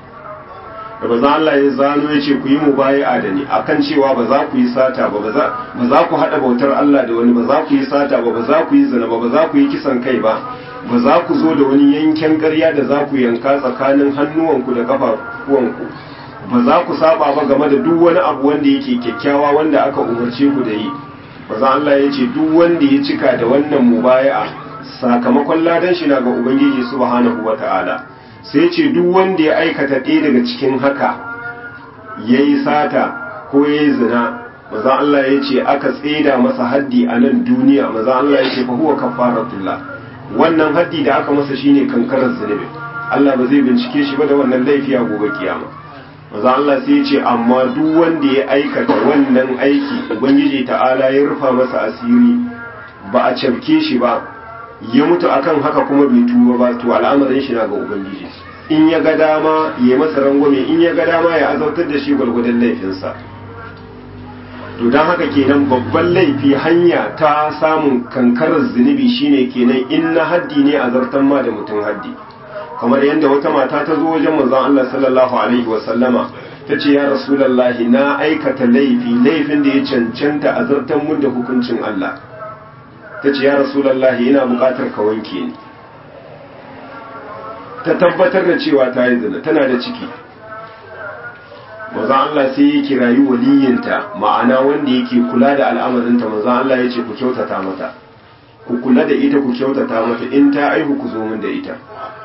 da ba za Allah ya zano ya ce ku yi mubayi'a da ni akan cewa ba za ku yi sata ba ba za ku haɗa bautar Allah da wani ba za ku yi sata ba ba za ku yi zina ba ba za ku yi kisan kai ba ba za ku zo da wani yanken ƙarya da za ku yanka tsakanin hannuwanku da ƙafafuwanku ba za ku saba ba game da duk wani abu wanda yake kyakkyawa wanda aka umarce ku da yi maza Allah ya ce duk wanda ya cika da wannan mubaya'a sakamakon ladan shi na ga ubangiji subhanahu wata'ala sai ce duk wanda ya aikata ɗaya daga cikin haka yayi sata ko yayi zina maza Allah ya ce aka tseda masa haddi a nan duniya maza Allah ya ce fa huwa kafaratullah wannan haddi da aka masa shine kankarar zunubi Allah ba zai bincike shi ba da wannan laifi a gobe kiyama maza Allah sai ce amma duk wanda ya aikata wannan aiki ubangiji ta'ala ya rufa masa asiri ba a cafke shi ba ya mutu akan haka kuma bai tuba ba to al'amarin shi na ga ubangiji in ya ga dama ya masa rangwame in ya ga dama ya azautar da shi gwargwadon laifinsa to don haka kenan babban laifi hanya ta samun kankarar zunubi shine kenan in na haddi ne a zartan ma da mutum haddi kamar yadda wata mata ta zo wajen manzon Allah sallallahu alaihi wa sallama ta ce ya rasulullahi na aikata laifi laifin da ya cancanta a zartan mun da hukuncin Allah ta ce ya rasulullahi ina buƙatar ka wanke ni ta tabbatar da cewa ta yi zina tana da ciki manzon Allah sai ya kirayi waliyinta ma'ana wanda yake kula da al'amarinta manzon Allah ya ce ku kyautata mata ku kula da ita ku kyautata mata in ta aihu ku zo min da ita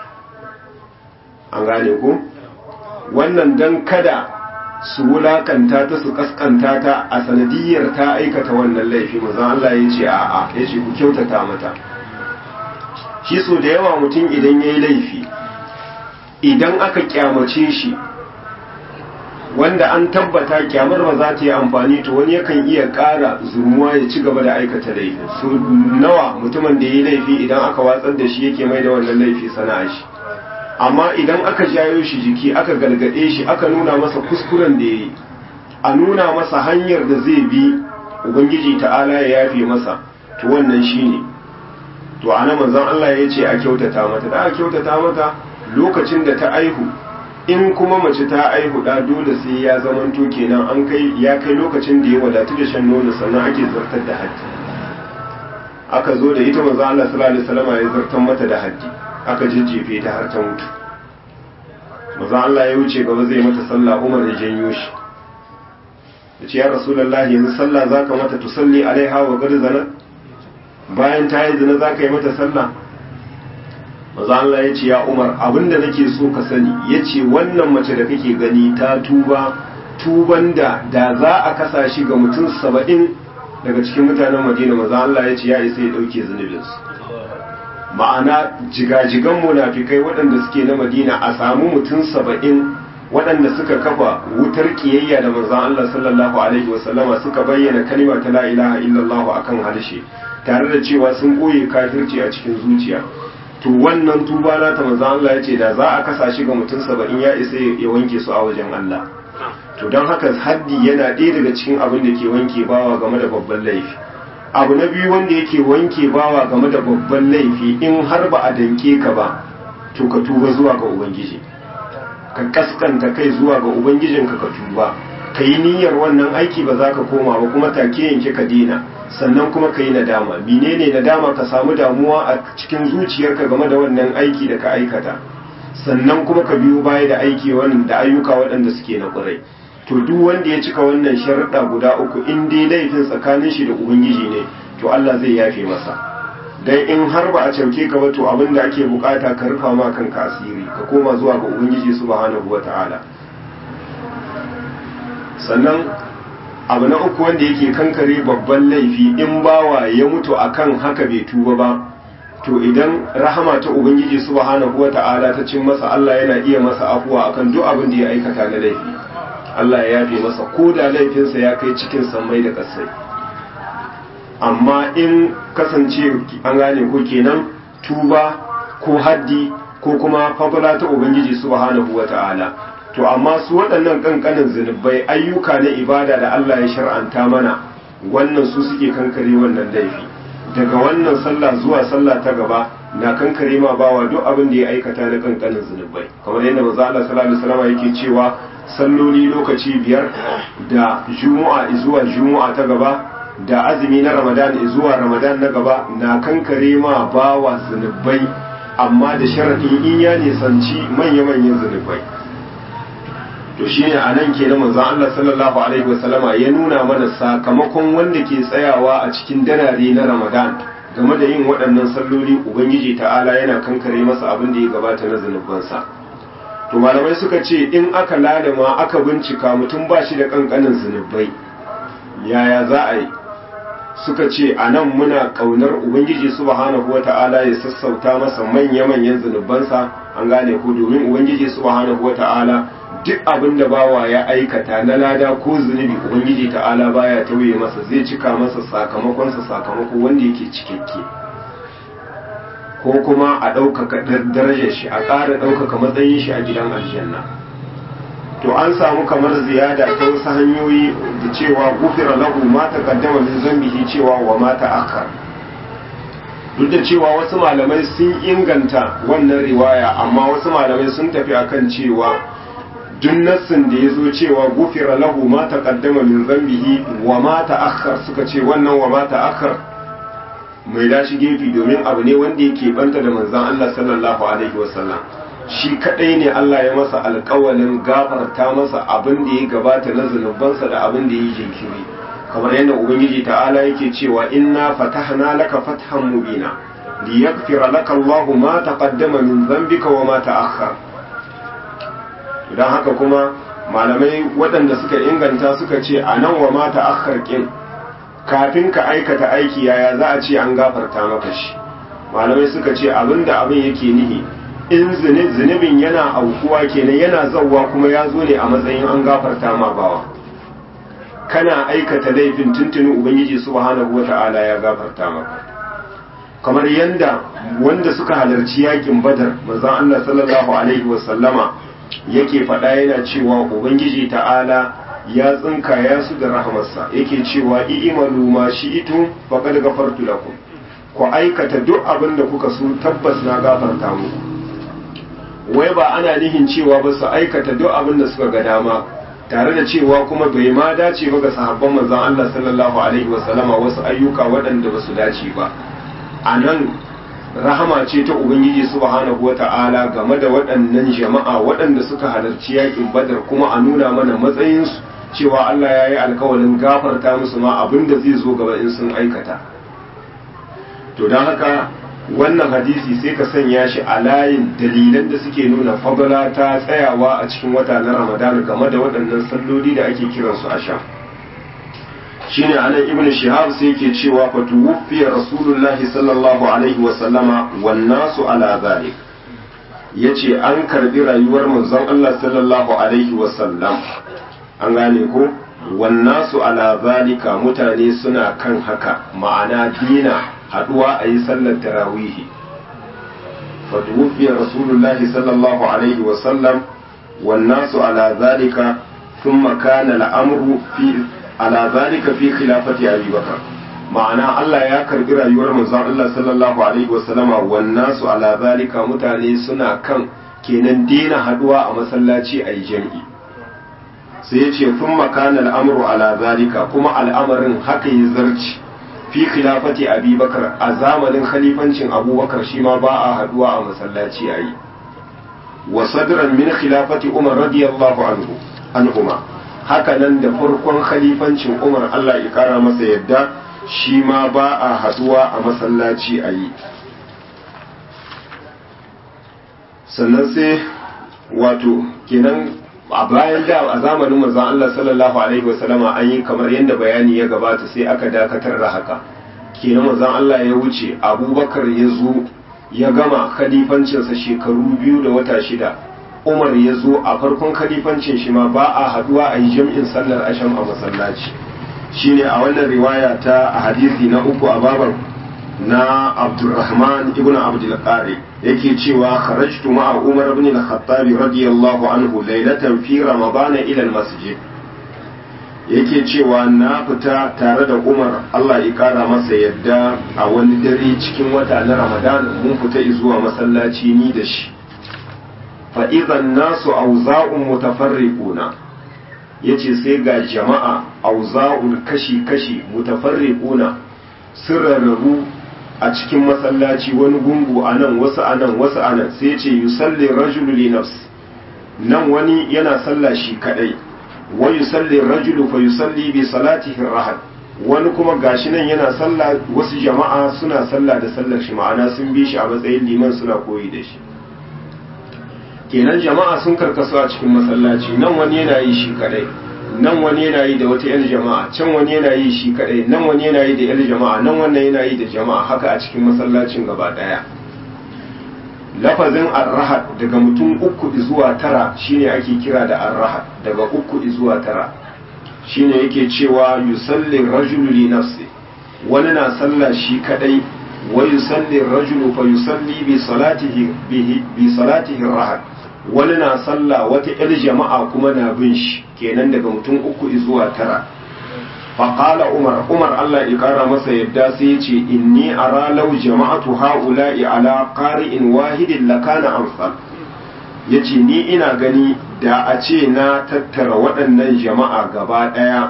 an gane ku wannan dan kada su wulakanta ta su kaskanta ta a sanadiyar ta aikata wannan laifi manzon Allah ya ce a'a ya ce ku kyautata mata shi so da yawa mutum idan ya yi laifi idan aka kyamace shi wanda an tabbata kyamar ba za ta yi amfani to wani yakan iya ƙara zurmuwa ya ci gaba da aikata laifi so nawa mutumin da ya yi laifi idan aka watsar da shi yake mai da wannan laifi sana'a shi amma idan aka jayo shi jiki aka gargaɗe shi aka nuna masa kuskuren da ya yi a nuna masa hanyar da zai bi ubangiji ta'ala ya yafe masa to wannan shi ne to ana manzon Allah ya ce a kyautata mata da a kyautata mata lokacin da ta aihu in kuma mace ta aihu da dole sai ya zamanto kenan an kai ya kai lokacin da ya wadatu da shan nono sannan ake zartar da haddi aka zo da ita manzon Allah sallallahu alaihi wasallam ya zartar mata da haddi aka jijjefe ta har ta mutu maza Allah ya wuce gaba zai mata sallah Umar ya janyo shi ya ce ya Rasulullah yanzu sallah za ka mata tusalli alaiha wa gari zana bayan ta yi zina za ka yi mata sallah maza Allah ya ce ya Umar abinda nake so ka sani ya ce wannan mace da kake gani ta tuba tuban da da za a kasa shi ga mutum saba'in daga cikin mutanen Madina maza Allah ya ce ya isa ya ɗauke zunubinsu ma'ana jigajigan munafikai waɗanda suke na madina a samu mutum saba'in waɗanda suka kafa wutar ƙiyayya da manzan Allah sallallahu alaihi wasallama suka bayyana kalima ta la ilaha illallah akan harshe tare da cewa sun ɓoye kafirci a cikin zuciya to wannan tuba na ta manzan Allah ya ce da za a kasa shi ga mutum saba'in ya isa ya wanke su a wajen Allah to don haka haddi yana ɗaya daga cikin abin da ke wanke bawa game da babban laifi abu na biyu wanda yake wanke bawa game da babban laifi in har ba a danke ka ba to ka tuba zuwa ga ubangiji ka kaskanta kai zuwa ga ubangijinka ka tuba ka yi niyyar wannan aiki ba za ka koma ba kuma take yanke ka dina sannan kuma ka yi nadama menene nadama ka samu damuwa a cikin zuciyarka game da wannan aiki da ka aikata sannan kuma ka biyo baya da aiki wannan da ayyuka waɗanda suke na ƙurai to duk wanda ya cika wannan sharuɗa guda uku in dai laifin tsakanin shi da ubangiji ne to Allah zai yafe masa dan in har ba a cauke ka ba to abin da ake bukata ka rufa ma kanka asiri ka koma zuwa ga ubangiji subhanahu wataala sannan abu na uku wanda yake kankare babban laifi in bawa ya mutu akan haka bai tuba ba to idan rahama ta ubangiji subhanahu wata'ala ta cin masa Allah yana iya masa afuwa akan duk abin da ya aikata na laifi Allah ya yafe masa ko da laifinsa ya kai cikin sammai da kasai amma in kasance an gane ko kenan tuba ko haddi ko kuma fadla ta ubangiji subhanahu wata'ala to amma su waɗannan ƙanƙanin zunubai ayyuka na ibada da Allah ya shar'anta mana wannan su suke kankare wannan laifi daga wannan sallah zuwa sallah ta gaba na kankare ma bawa duk abin da ya aikata na ƙanƙanin zunubai kamar yadda manzo Allah sallallahu alaihi wasallam yake cewa salloli lokaci biyar da juma'a zuwa juma'a ta gaba da azumi na ramadan zuwa ramadan na gaba na kankare ma bawa zunubai amma da sharadin in ya nisanci manya-manyan zunubai to shine a nan ke na manzon Allah sallallahu alaihi wasallama ya nuna mana sakamakon wanda ke tsayawa a cikin danare na Ramadan game da yin waɗannan salloli ubangiji ta'ala yana kankare masa abin da ya gabata na zunubansa to malamai suka ce in aka ladama aka bincika mutum ba shi da kankanin zunubai yaya za a yi suka ce a nan muna ƙaunar ubangiji subhanahu wata'ala ya sassauta masa manya-manyan zunubansa an gane ko domin ubangiji subhanahu wata'ala duk abin da bawa ya aikata na lada ko zunubi ubangiji ta'ala baya tauye masa zai cika masa sakamakonsa sakamako wanda yake cikakke ko kuma a ɗaukaka darajar shi a ƙara ɗaukaka matsayin shi a gidan aljanna to an samu kamar ziyada ta wasu hanyoyi da cewa gufira lahu ma taqaddama min zambihi cewa wa ma ta'akhkhar duk da cewa wasu malamai sun inganta wannan riwaya amma wasu malamai sun tafi akan cewa duk nassin da ya zo cewa gufira lahu ma taqaddama min zambihi wa ma ta'akhkhar suka ce wannan wa ma ta'akhkhar mai dashi gefe domin abu ne wanda yake banta da manzon Allah sallallahu alaihi wasallam shi kadai ne Allah ya masa alƙawalin gafarta masa abin da ya gabata na zunubansa da abin da ya yi jinkiri kamar yadda ubangiji ta'ala yake cewa inna fatahna laka fathan mubina liyaghfira laka Allahu ma taqaddama min dhanbika wa ma ta'akhkhar don haka kuma malamai waɗanda suka inganta suka ce a nan wa mata akhar kin kafin ka aikata aiki yaya za a ce an gafarta maka shi malamai suka ce abinda abin yake nihi in zunubin yana aukuwa kenan yana zauwa kuma ya zo ne a matsayin an gafarta ma bawa kana aikata laifin tuntunin ubangiji subhanahu wata'ala ya gafarta maka kamar yanda wanda suka halarci yakin badar manzon Allah sallallahu alaihi wasallama yake faɗa yana cewa ubangiji ta'ala ya tsinka ya su da rahamarsa yake cewa i'malu ma shi'tum faqad ghafartu lakum ku aikata duk abin da kuka so tabbas na gafarta muku wai ba ana nihin cewa ba su aikata duk abin da suka ga dama tare da cewa kuma bai ma dace ba ga sahabban manzon Allah sallallahu alaihi wasallama wasu ayyuka waɗanda ba su dace ba a nan rahama ce ta ubangiji subhanahu wata'ala game da waɗannan jama'a waɗanda suka halarci yakin badar kuma a nuna mana matsayinsu cewa Allah ya yi alkawalin gafarta musu ma abin da zai zo gaba in sun aikata to don haka wannan hadisi sai ka sanya shi a layin dalilan da suke nuna fadala ta tsayawa a cikin wata na ramadan game da waɗannan salloli da ake kiransu a sha shine anan ibn shihab sai yake cewa fa tuwfiya rasulullahi sallallahu alaihi wa sallama wan nasu ala zalik yace an karbi rayuwar manzon Allah sallallahu alaihi wa sallam an gane ko wan nasu ala zalika mutane suna kan haka ma'ana dina haduwa a yi sallar tarawihi fa tuwfiya rasulullahi sallallahu alaihi wa sallam wan nasu ala zalika ثم كان الأمر في على ذلك في خلافة أبي بكر ma'ana Allah ya karbi rayuwar manzon Allah sallallahu alaihi wasallama wannan su ala zalika mutane suna kan kenan dena haduwa a masallaci a yi jam'i sai ya ce sun makana al'amuru ala zalika kuma al'amarin haka yi zarci fi khilafati abubakar a zamanin khalifancin abubakar shi ma ba a haduwa a masallaci a yi wa sadran min khilafati umar radiyallahu anhu anhuma haka nan da farkon khalifancin umar Allah ya kara masa yadda shi ma ba a haduwa a masallaci a yi sannan sai wato kenan a bayan da a zamanin manzon Allah sallallahu alaihi wasallama an yi kamar yadda bayani ya gabata sai aka dakatar da haka kenan manzon Allah ya wuce Abubakar ya zo ya gama khalifancinsa shekaru biyu da wata shida Umar ya zo a farkon khalifancin shi ma ba a haduwa a yi jam'in sallar asham a masallaci shine a wannan riwaya ta a hadisi na uku a babar na Abdurrahman ibn Abdul Qari yake cewa kharajtu ma'a Umar ibn al-Khattab radiyallahu anhu laylatan fi Ramadan ila al-masjid yake cewa na fita tare da Umar Allah ya kara masa yadda a wani dare cikin wata na Ramadan mun fita zuwa masallaci ni da shi fa idan nasu auza'un mutafarriquna yace sai ga jama'a auza'un kashi-kashi mutafarriquna sun rarrabu a cikin masallaci wani gungu a nan wasu a nan wasu a nan sai ce yusalli rajulu li nafs nan wani yana sallah shi kadai wa yusalli rajulu fa yusalli bi salatihi rahad wani kuma gashi nan yana sallah wasu jama'a suna sallah da sallar shi ma'ana sun bi shi a matsayin liman suna koyi da shi kenan jama'a sun karkasu a cikin masallaci nan wani yana yi shi kadai nan wani yana yi da wata yar jama'a can wani yana yi shi kadai nan wani yana yi da yar jama'a nan wannan yana yi da jama'a haka a cikin masallacin gaba daya lafazin arrahad daga mutum uku zuwa tara shine ake kira da arrahad daga uku zuwa tara shine yake cewa yusalli rajulu li nafsi wani na sallah shi kadai wa yusalli rajulu fa yusalli bi salatihi bi salatihi rahad wani na sallah wata yar jama'a kuma na bin shi kenan daga mutum uku zuwa tara faƙala umar umar allah ya ƙara masa yadda sai ya ce inni ara lau jama'atu ha'ula'i ala qari'in wahidin lakana amsal ya ce ni ina gani da a ce na tattara waɗannan jama'a gaba ɗaya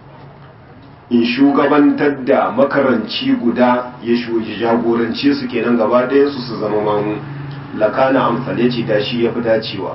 in shugabantar da makaranci guda ya jagorance su kenan gaba ɗaya su su zama mamu lakana amsal ya ce da shi ya fi dacewa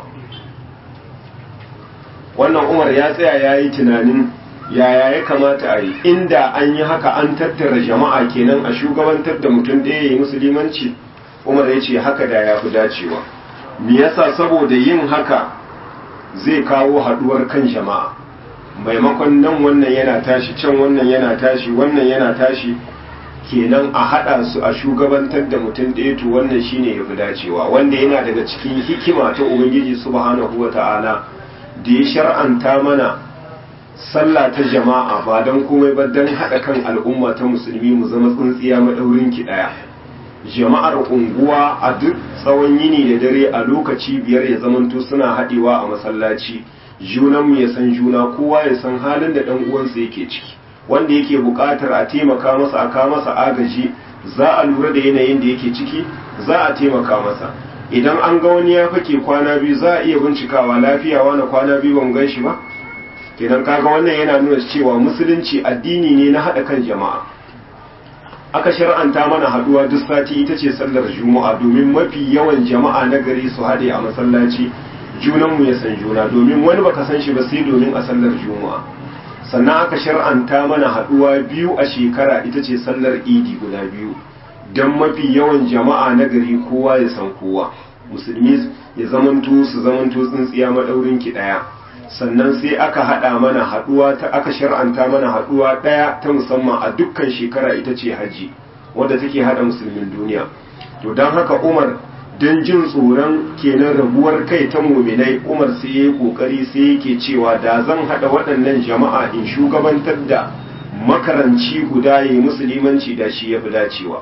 wannan umar ya tsaya ya yi tunanin yaya ya kamata a yi inda an yi haka an tattara jama'a kenan a shugabantar da mutum ɗaya ya yi musulmanci umar ya ce haka da ya fi dacewa me yasa saboda yin haka zai kawo haɗuwar kan jama'a maimakon nan wannan yana tashi can wannan yana tashi wannan yana tashi kenan a haɗa su a shugabantar da mutum ɗaya to wannan shine ya fi dacewa wanda yana daga cikin hikima ta ubangiji subhanahu wa ta'ala da ya shar'anta mana sallah ta jama'a ba don komai ba don haɗa kan al'umma ta musulmi mu zama tsintsiya maɗaurin ki ɗaya jama'ar unguwa a duk tsawon yini da dare a lokaci biyar ya zamanto suna haɗewa a masallaci junanmu ya san juna kowa ya san halin da ɗan uwansa yake ciki wanda yake buƙatar a taimaka masa a kawo masa agaji za a lura da yanayin da yake ciki za a taimaka masa idan an ga wani ya fake kwana biyu za a iya bincikawa lafiya wani kwana biyu ban gan shi ba kenan kaga wannan yana nuna cewa musulunci addini ne na haɗa kan jama'a aka shar'anta mana haɗuwa duk sati ita ce sallar juma'a domin mafi yawan jama'a na gari su haɗe a masallaci junanmu ya san juna domin wani baka san shi ba sai domin a sallar juma'a sannan aka shar'anta mana haɗuwa biyu a shekara ita ce sallar idi guda biyu don mafi yawan jama'a na gari kowa ya san kowa musulmi ya zamanto su zamanto tsintsiya maɗaurin ki ɗaya sannan sai aka haɗa mana haɗuwa ta aka shar'anta mana haɗuwa ɗaya ta musamman a dukkan shekara ita ce hajji wadda take haɗa musulmin duniya to don haka umar don jin tsoron kenan rabuwar kai ta muminai umar sai ya yi ƙoƙari sai yake cewa da zan haɗa waɗannan jama'a in shugabantar da makaranci guda ya yi musulmanci da shi ya fi dacewa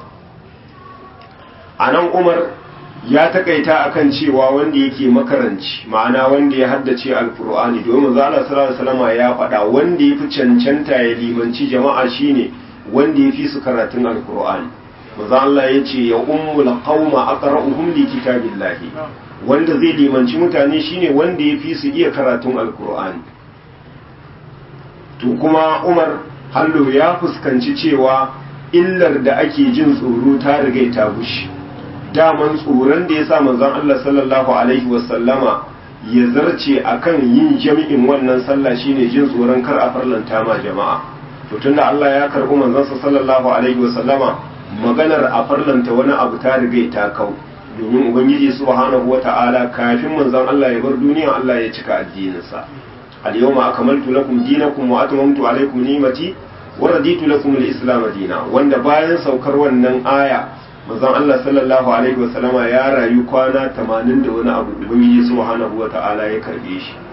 a nan umar ya takaita akan cewa wanda yake makaranci ma'ana wanda ya haddace alkur'ani domin zala sallallahu alaihi ya faɗa wanda ya fi cancanta ya limanci jama'a shine wanda ya fi su karatun alkur'ani maza Allah ya ce ya ummul qauma aqra'uhum li kitabillahi wanda zai limanci mutane shine wanda ya fi su iya karatun alkur'ani to kuma Umar hallo ya fuskanci cewa illar da ake jin tsoro ta riga ta gushi daman tsoron da ya sa manzon Allah sallallahu alaihi wasallama ya zarce akan yin jami'in wannan sallah shine jin tsoron kar a farlanta ma jama'a to tunda Allah ya karbi manzon sallallahu alaihi wasallama maganar a farlanta wani abu ta riga ta kau domin ubangiji subhanahu wata'ala kafin manzon Allah ya bar duniya Allah ya cika addininsa al-yawma akmaltu lakum dinakum wa atmamtu alaykum ni'mati wa raditu lakum al-islam dina wanda bayan saukar wannan aya manzon Allah sallallahu alaihi wasallama ya rayu kwana 80 da wani abu ubangiji subhanahu wata'ala ya karbe shi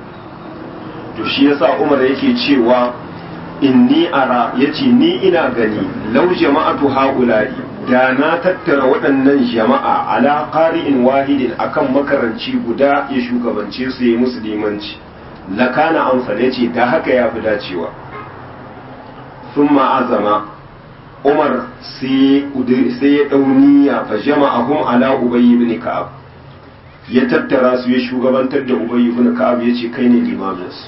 to shi yasa Umar yake cewa inni ara yace ni ina gani law jama'atu haula'i da na tattara waɗannan jama'a ala qari'in wahidin akan makaranci guda ya shugabance su yi musu limanci lakana amsal yace da haka ya fi dacewa thumma azama Umar sai ya ɗauniya fa jama'ahum ala Ubay ibn Ka'ab ya tattara su ya shugabantar da Ubay ibn Ka'ab ya ce kai ne limaminsu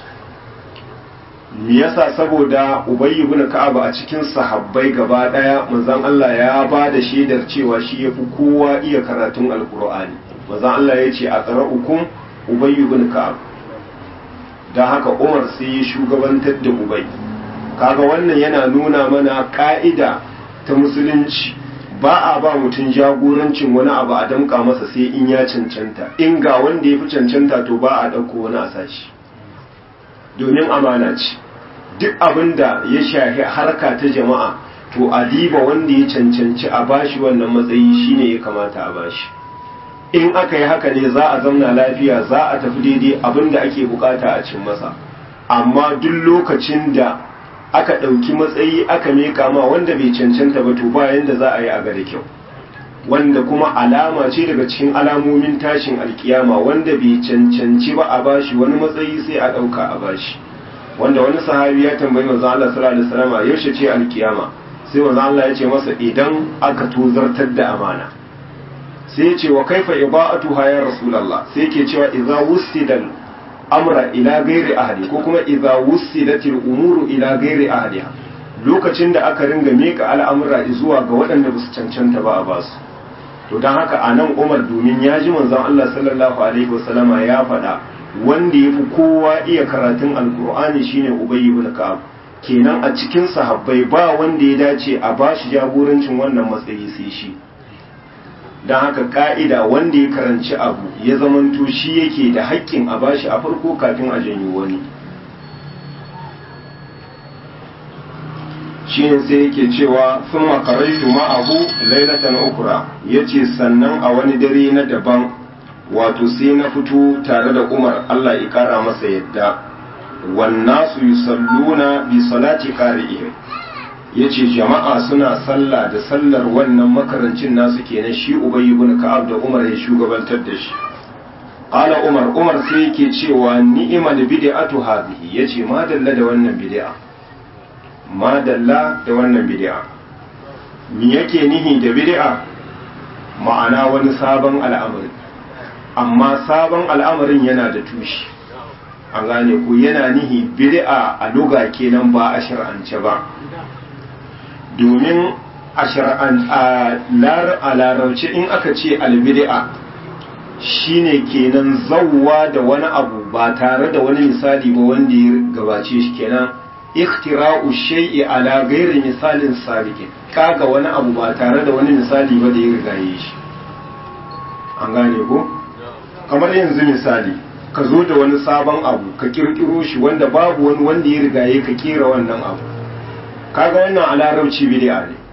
me yasa saboda Ubay ibn Ka'ab a cikin sahabbai gaba daya manzon Allah ya ba da shaidar cewa shi yafi kowa iya karatun Alkur'ani manzon Allah ya ce a qara'ukum Ubay ibn Ka'ab dan haka Umar sai ya shugabantar da Ubay kaga wannan yana nuna mana ka'ida ta musulunci ba a ba mutum jagorancin wani abu a damka masa sai in ya cancanta in ga wanda ya fi cancanta to ba a ɗauko wani a sashi domin amana ce duk abin da ya shafi harka ta jama'a to a diba wanda ya cancanci a bashi wannan matsayi shine ya kamata a bashi in aka yi haka ne za a zamna lafiya za a tafi daidai abin da ake bukata a cin masa amma duk lokacin da aka ɗauki matsayi aka meka ma wanda bai cancanta ba to bayan da za a yi a da kyau wanda kuma alama ce daga cikin alamomin tashin alkiyama wanda bai cancanci ba a bashi wani matsayi sai a ɗauka a bashi wanda wani sahabi ya tambayi manzo Allah sallallahu alaihi wasallam yaushe ce alkiyama sai manzo Allah ya ce masa idan aka tozartar da amana sai ya ce wa kaifa iba'atuha ya rasulullah sai yake cewa idza wusidal amra ila gairi ahli ko kuma idza wusidatil umuru ila gairi ahliha lokacin da aka ringa meka al'amura zuwa ga waɗanda ba su cancanta ba a basu to don haka a nan umar domin ya ji manzon Allah sallallahu alaihi wasallama ya faɗa wanda ya fi kowa iya karatun alkur'ani shine ubayy ibn ka'ab kenan a cikin sahabbai ba wanda ya dace a bashi jagorancin wannan matsayi sai shi don haka ka'ida wanda ya karanci abu ya zamanto shi yake da haƙƙin a bashi a farko kafin a janyo wani shi ne sai yake cewa sun makaraitu ma'ahu lailatan ukura ya ce sannan a wani dare na daban wato sai na fito tare da umar allah ya kara masa yadda wannasu yusalluna bi salati qari'ihim ya ce jama'a suna sallah da sallar wannan makarancin nasu kenan shi ubay ibn ka'ab da umar ya shugabantar da shi qala umar umar sai yake cewa ni'mal bid'atu hadhihi yace ma dalla da wannan bid'a ma dalla da wannan bid'a me yake nihi da bid'a ma'ana wani sabon al'amari amma sabon al'amarin yana da tushe an gane ku yana nihi bid'a a luga kenan ba a shar'ance ba domin a larauce in aka ce albid'a shine kenan zawwa da wani abu ba tare da wani misali ba wanda ya gabace shi kenan ikhtira'u shay'i ala ghairi misalin sabiqin kaga wani abu ba tare da wani misali ba da ya rigaye shi an gane ko kamar yanzu misali ka zo da wani sabon abu ka kirkiro shi wanda babu wani wanda ya rigaye ka kera wannan abu kaga wannan a larabci bid'a ne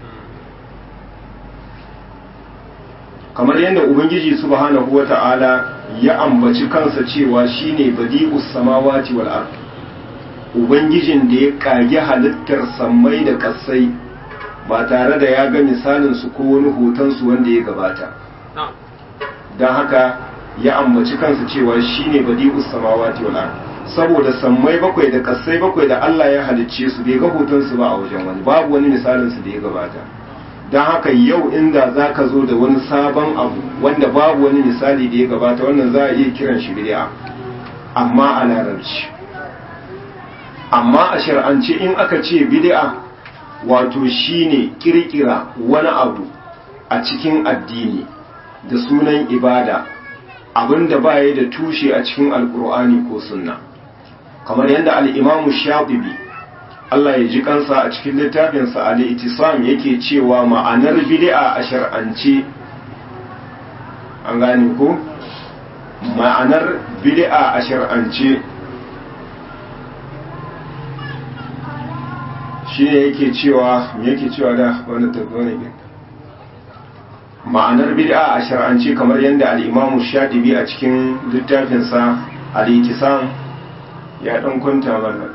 kamar yadda ubangiji subhanahu wata'ala ya ambaci kansa cewa shine badi'us samawati wal ard ubangijin da ya kage halittar sammai da kasai ba tare da ya ga misalin su ko wani hoton su wanda ya gabata don haka ya ambaci kansa cewa shine badi'us samawati wal ard saboda sammai bakwai da kasai bakwai da Allah ya halicce su bai ga hoton su ba a wajen wani babu wani misalin su da ya gabata don haka yau inda za ka zo da wani sabon abu wanda babu wani misali da ya gabata wannan za a iya kiran shi bid'a amma a larabci amma a shar'ance in aka ce bid'a wato shine kirkira wani abu a cikin addini da sunan ibada abinda baya da tushe a cikin alkur'ani ko sunna kamar yadda al-imamu shafi'i Allah ya ji kansa a cikin littafinsa al-itisam yake cewa ma'anar bid'a a shar'ance an gane ko ma'anar bid'a a shar'ance shi ne yake cewa me yake cewa da wani tabbani ne ma'anar bid'a a shar'ance kamar yadda al-imamu shadibi a cikin littafinsa al-itisam ya dan kwanta mana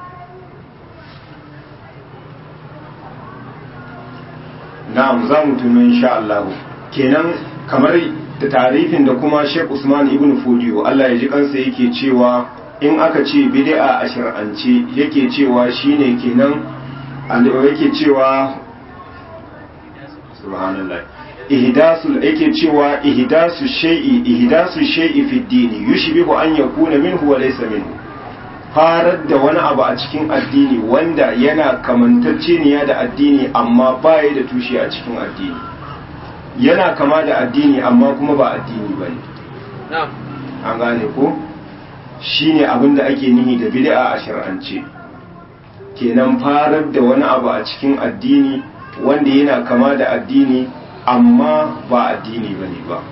na'am za mu tuno insha Allah kenan kamar da tarifin da kuma Sheikh Usman ibn Fodiyo Allah ya ji kansa yake cewa in aka ce bid'a a shar'ance yake cewa shine kenan yake cewa subhanallah ihdasul yake cewa ihdasu shay'i ihdasu shay'i fi dini yushbihu an yakuna minhu wa laysa minhu farar da wani abu a cikin addini wanda yana kamantacceniya da addini amma baya da tushe a cikin addini yana kama da addini amma kuma ba addini ba ne an gane ko shi ne abin da ake nihi da bid'a a shar'ance kenan farar da wani abu a cikin addini wanda yana kama da addini amma ba addini ba ne ba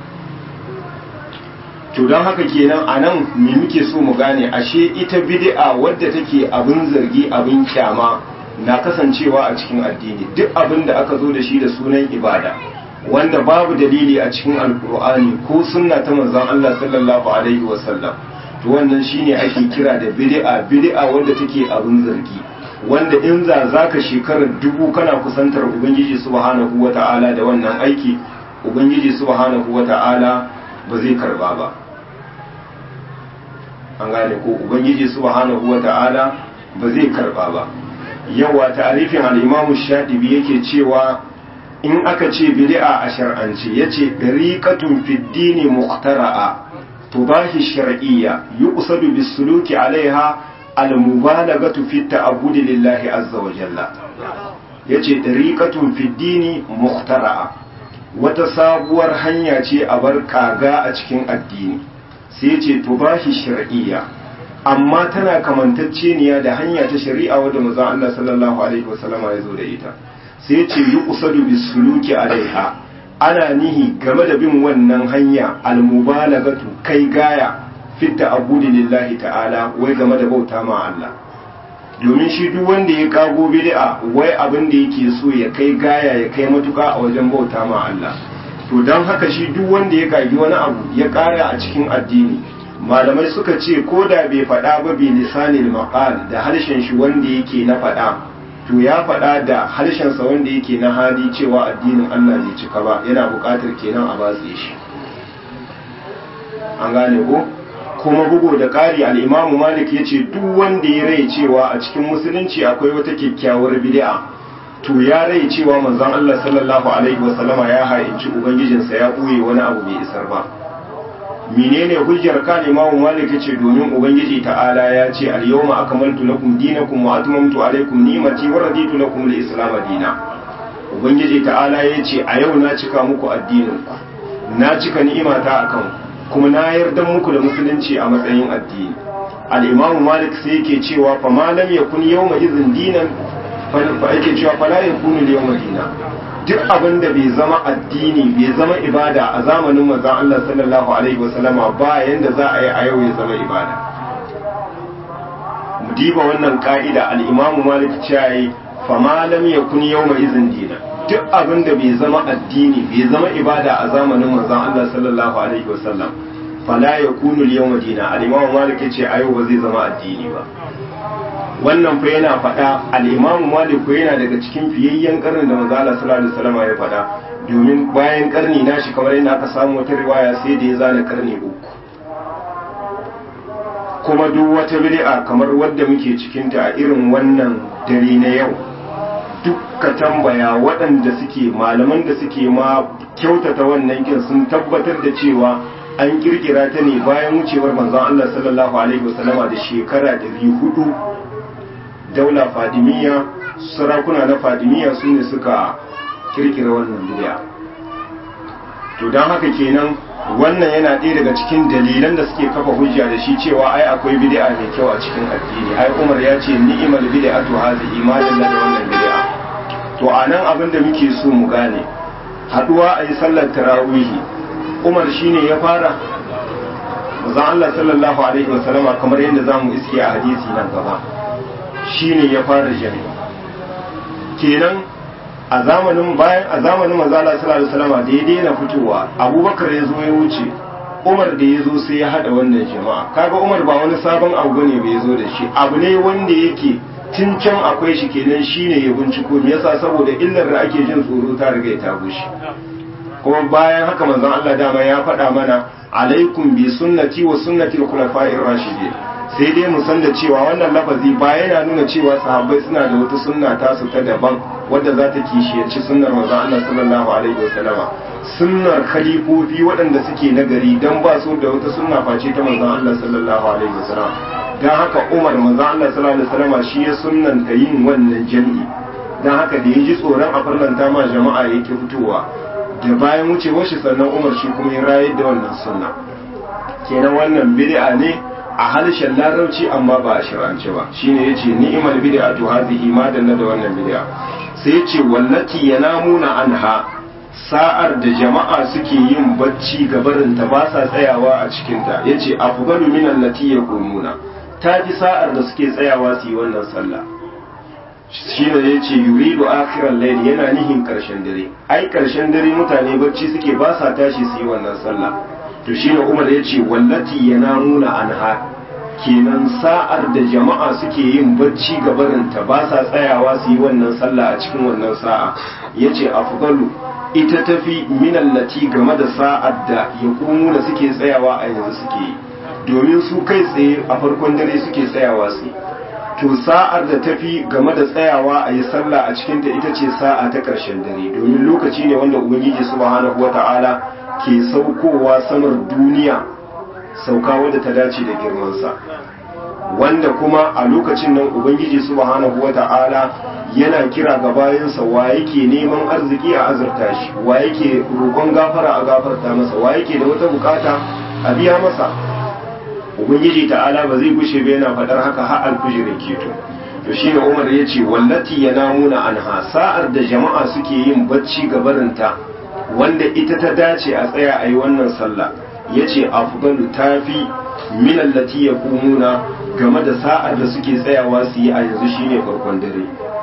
to don haka kenan a nan me muke so mu gane ashe ita bid'a wadda take abin zargi abin kyama na kasancewa a cikin addini duk abin da aka zo da shi da sunan ibada wanda babu dalili a cikin alkur'ani ko sunna ta manzon Allah sallallahu alaihi wasallam to wannan shine ake kira da bid'a bid'a wadda take abin zargi wanda in za zaka shekarar dubu kana kusantar ubangiji subhanahu wata'ala da wannan aiki ubangiji subhanahu wata'ala ba zai karba ba an gane ko ubangiji subhanahu wata'ala ba zai karba ba yawa ta'arifin al-imamu shadibi yake cewa in aka ce bid'a a shar'ance yace dariqatun fid dini muqtara'a tubahi shar'iyya yuqsadu bis-suluki 'alayha al-mubalaghatu fi ta'abbudi lillahi azza wa jalla yace dariqatun fid dini muqtara'a wata sabuwar hanya ce a bar kaga a cikin addini sai ce tubahi shar'iyya amma tana kamantacceniya da hanya ta shari'a wadda manzon Allah sallallahu alaihi wasallam ya zo da ita sai ce yuqsadu bisuluki alaiha ana nihi game da bin wannan hanya almubalagatu kai gaya fitta abudi lillahi ta'ala wai game da bauta ma Allah domin shi duk wanda ya kago bid'a wai abin da yake so ya kai gaya ya kai matuka a wajen bauta ma Allah to don haka shi duk wanda ya kagi wani abu ya kara a cikin addini malamai suka ce ko da bai faɗa ba bi lisanil maqal da harshen shi wanda yake na faɗa to ya faɗa da harshen sa wanda yake na hali cewa addinin Allah bai cika ba yana buƙatar kenan a batse shi an gane ko kuma bugu da ƙari al-Imam Malik yace duk wanda ya rai cewa a cikin musulunci akwai wata kyakkyawar bid'a to ya rai cewa manzon Allah sallallahu alaihi wasallama ya haici ubangijinsa ya ɓoye wani abu bai isar ba menene hujjar ka Imam Malik ce domin ubangiji ta'ala ya ce al-yawma akmaltu lakum dinakum wa atmamtu alaykum ni'mati wa raditu lakum al-islam dinan ubangiji ta'ala ya ce a yau na cika muku addinin ku na cika ni'imata akan kuma na yarda muku da musulunci a matsayin addini al-Imam Malik sai yake cewa fa ma lam yakun yawma idhin dinan fa yake cewa fala yakunu al-yawma dinan duk abin da bai zama addini bai zama ibada a zamanin manzon Allah sallallahu alaihi wasallama ba yanda za a yi a yau ya zama ibada mu diba wannan ka'ida al-Imam Malik cewa fa ma lam yakun yawma izin dina duk abin da bai zama addini bai zama ibada a zamanin manzon Allah sallallahu alaihi wasallam fala yakunu al-yawma dina al-Imam Malik yace a yau ba zai zama addini ba wannan fa yana faɗa al-Imam Malik ko yana daga cikin fiyayyen karnin da manzo Allah sallallahu alaihi wasallam ya faɗa domin bayan karni nashi kamar yadda aka samu wata riwaya sai da ya zana karni uku kuma duk wata bid'a kamar wadda muke cikinta a irin wannan dare na yau dukka tambaya waɗanda suke malaman da suke ma kyautata wannan kin sun tabbatar da cewa an kirkira ta ne bayan wucewar manzon Allah sallallahu alaihi wasallama da shekara 400 daula fadimiyya sarakuna na fadimiyya su ne suka kirkira wannan bid'a to don haka kenan wannan yana ɗaya daga cikin dalilan da suke kafa hujja da shi cewa ai akwai bid'a mai kyau a cikin addini ai Umar ya ce ni'mal bid'atu hazihi ma dalla da wannan bid'a to anan abin da muke so mu gane haduwa ayi sallar tarawihi Umar shine ya fara manzon Allah sallallahu alaihi wasallama kamar yadda zamu iske a hadisi nan gaba shine ya fara jami'a kenan a zamanin bayan a zamanin manzo Allah sallallahu alaihi wasallam da ya daina fitowa Abubakar ya zo ya wuce Umar da ya zo sai ya hada wannan jama'a kaga Umar ba wani sabon abu ne bai zo da shi abu ne wanda yake tun can akwai shi kenan shine ya binciko me yasa saboda illar da ake jin tsoro ta riga ta bushe kuma bayan haka manzon Allah dama ya faɗa mana alaikum bi sunnati wa sunnati al-khulafa'ir rashidin sai dai mu san da cewa wannan lafazi ba yana nuna cewa sahabbai suna da wata sunna tasu ta daban wadda za ta kishiyarci sunnar manzon Allah sallallahu alaihi wasallama sunnar khalifofi waɗanda suke nagari dan ba su da wata sunna face ta manzon Allah sallallahu alaihi wasallam dan haka Umar manzon Allah sallallahu alaihi wasallama shi ya sunnanta yin wannan jami'i dan haka da yaji tsoron a farlanta ma jama'a yake fitowa da bayan wucewar shi sannan Umar shi kuma ya rayar da wannan sunna kenan wannan bid'a ne a harshen larabci amma ba a shirance ba shine yace ni'mal bid'atu hadhihi ma dalla da wannan bid'a sai yace wallati yanamuna anha sa'ar da jama'a suke yin bacci gabarin ta ba sa tsayawa a cikin ta yace afdalu min allati yaqumuna ta ji sa'ar da suke tsayawa su yi wannan sallah shine yace yuridu akhiral layl yana nihin karshen dare ai karshen dare mutane bacci suke ba sa tashi su yi wannan sallah to shine Umar yace wallati yanamuna anha kenan sa'ar da jama'a suke yin bacci gabarinta ba sa tsayawa su yi wannan sallah a cikin wannan sa'a yace afdalu ita tafi minallati game da sa'ar da ya da suke tsayawa a yanzu suke yi domin su kai tsaye a farkon dare suke tsayawa su to sa'ar da tafi game da tsayawa a yi sallah a cikinta ita ce sa'a ta ƙarshen dare domin lokaci ne wanda ubangiji subhanahu wata'ala ke saukowa samar duniya sauka wadda ta dace da girmansa wanda kuma a lokacin nan ubangiji subhanahu wata'ala yana kira ga bayansa wa yake neman arziki a azurta shi wa yake roƙon gafara a gafarta masa wa yake da wata bukata a biya masa ubangiji ta'ala ba zai gushe ba yana faɗar haka har alfujirin keto to shine umar ya ce wallati yanamuna anha sa'ar da jama'a suke yin bacci gabarinta wanda ita ta dace a tsaya a yi wannan sallah ya ce afgalu ta fi minallati ya kumuna game da sa'ar da suke tsayawa su yi a yanzu shine farkon dare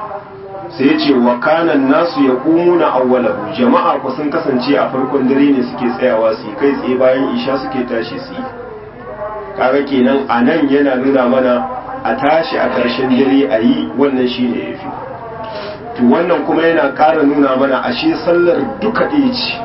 sai ya ce wa kanan nasu ya kumuna awwalahu jama'a ku sun kasance a farkon dare ne suke tsayawa su yi kai tsaye bayan isha suke tashi su yi kaga kenan a nan yana nuna mana a tashi a ƙarshen dare a yi wannan shine ya fi to wannan kuma yana ƙara nuna mana ashe sallar duka ɗaya ce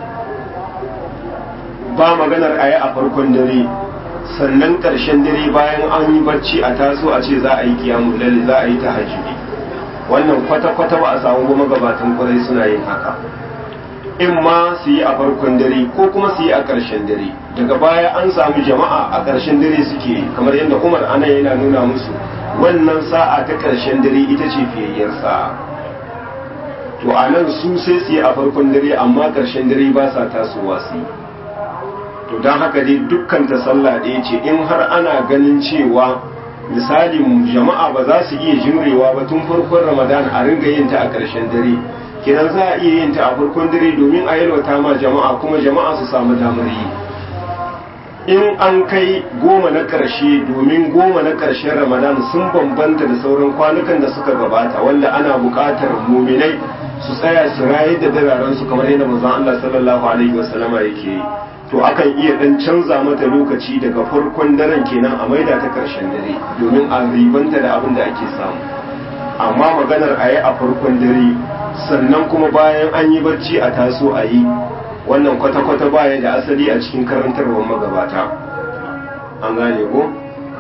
ba maganar a yi a farkon dare sannan ƙarshen dare bayan an yi bacci a taso a ce za a yi kiyamun lalle za a yi ta hajjudi wannan kwata-kwata ba a samu ba magabatan kwarai suna yin haka in ma su yi a farkon dare ko kuma su yi a ƙarshen dare daga baya an samu jama'a a ƙarshen dare suke kamar yadda umar ana yana nuna musu wannan sa'a ta ƙarshen dare ita ce fiyayyar sa'a to a nan su sai su yi a farkon dare amma ƙarshen dare ba sa tasowa su yi to don haka dai dukkan ta sallah ɗaya ce in har ana ganin cewa misali jama'a ba za su iya jimrewa ba tun farkon ramadan a ringa yin ta a ƙarshen dare kenan za a iya yin ta a farkon dare domin a yalwata ma jama'a kuma jama'a su samu damar yi in an kai goma na ƙarshe domin goma na ƙarshen ramadan sun bambanta da sauran kwanukan da suka gabata wanda ana buƙatar muminai su tsaya su raye da dararen su kamar yadda manzon Allah sallallahu alaihi wasallama yake yi to akan iya dan canza mata lokaci daga farkon daren kenan a maida ta ƙarshen dare domin a ribanta da abin da ake samu amma maganar a yi a farkon dare sannan kuma bayan an yi barci a taso a yi wannan kwata-kwata baya da asali a cikin karantarwar magabata an gane ko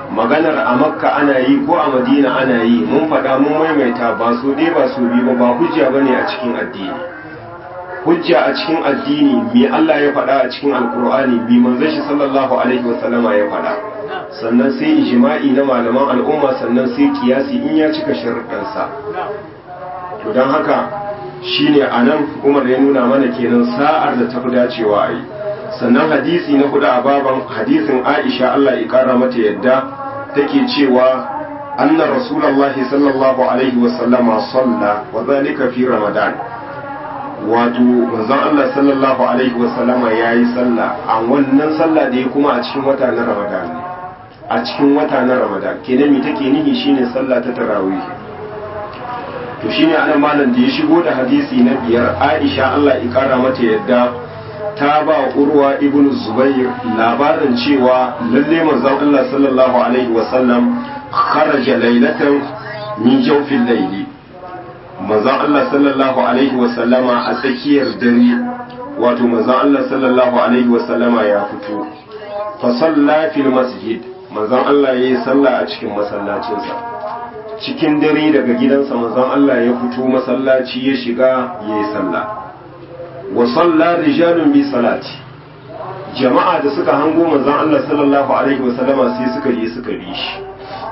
maganar a makka ana yi ko a madina ana yi mun faɗa mun maimaita ba su ɗaya ba su biyu ba ba hujja ba ne a cikin addini hujja a cikin addini me Allah ya faɗa a cikin alkur'ani bi manzon shi sallallahu alaihi wasallama ya faɗa sannan sai ijma'i na malaman al'umma sannan sai kiyasi in ya cika sharuɗansa to don haka shine anan Umar ya nuna mana kenan sa'ar da tafi dacewa a yi sannan hadisi na hudu a baban hadisin Aisha Allah ya kara mata yadda take cewa anna rasulullahi sallallahu alaihi wasallama salla wa zalika fi ramadan wato manzon Allah sallallahu alaihi wasallama yayi sallah a wannan sallah da ya kuma a cikin wata na ramadan ne a cikin wata na ramadan kenan me take nihi shine sallah ta tarawih to shine anan malam da ya shigo da hadisi na biyar Aisha Allah ya kara mata yadda ta ba urwa ibn zubair labarin cewa lalle manzon Allah sallallahu alaihi wasallam kharaja laylatan min jawfil layli manzon Allah sallallahu alaihi wasallama a tsakiyar dare wato manzon Allah sallallahu alaihi wasallama ya fito fa salla fil masjid manzon Allah yayi sallah a cikin masallacinsa cikin dare daga gidansa manzon Allah ya fito masallaci ya shiga yayi sallah wa salla rijalun bi salati jama'a da suka hango manzon Allah sallallahu alaihi wasallama sai suka je suka bi shi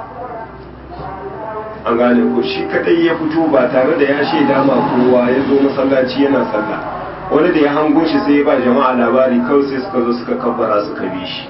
an gane ko shi kadai ya fito ba tare da ya shaida ma kowa ya zo masallaci yana sallah wani da ya hango shi sai ya ba jama'a labari kawai sai suka zo suka kabbara suka bi shi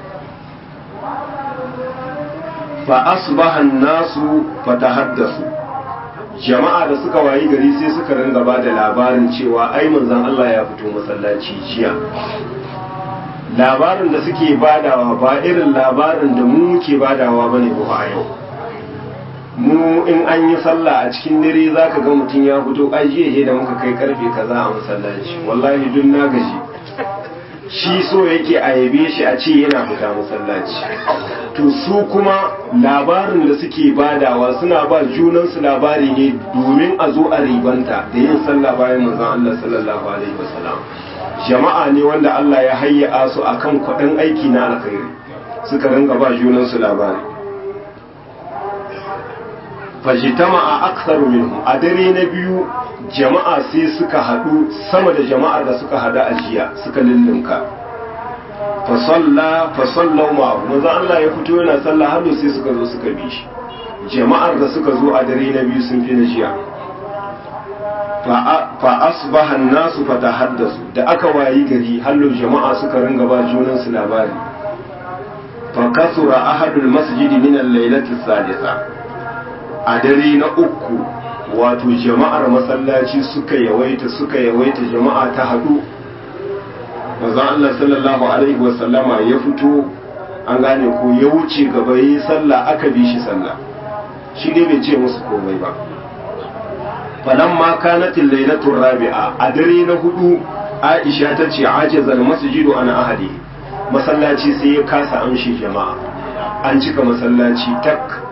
fa asbaha an-nasu fatahaddasu jama'a da suka wayi gari sai suka ringa ba da labarin cewa ai manzon Allah ya fito masallaci jiya labarin da suke badawa ba irin labarin da mu muke badawa bane ba a yau mu in an yi sallah a cikin dare zaka ga mutum ya fito ai jiya da muka kai karfe kaza a masallaci wallahi duk na gaji shi so yake a yabe shi a ce yana fita masallaci to su kuma labarin da suke badawa suna ba junansu labari ne domin a zo a ribanta da yin sallah bayan manzon Allah sallallahu alaihi wasallam jama'a ne wanda Allah ya hayya su akan kwaɗin aiki na alkhairi suka ringa ba junansu labari fajitama a aksaru minhum a dare na biyu jama'a sai suka haɗu sama da jama'ar da suka haɗu a jiya suka lullunka fasalla fasallau ma manzo Allah ya fito yana sallah har sai suka zo suka bi shi jama'ar da suka zo a dare na biyu sun fi na jiya fa asbaha an-nasu fatahaddasu da aka wayi gari hallo jama'a suka ringa ba junan su labari fa kasura ahadul masjidi min al-lailati sadisa a dare na uku wato jama'ar masallaci suka yawaita suka yawaita jama'a ta hadu manzon Allah sallallahu alaihi wasallama ya fito an gane ko ya wuce gaba yi sallah aka bi shi sallah shi dai bai ce musu komai ba falan ma kanatin lailatul rabi'a a dare na hudu Aisha ta ce ajazal masjidu ana ahadi masallaci sai ya kasa amshi jama'a an cika masallaci tak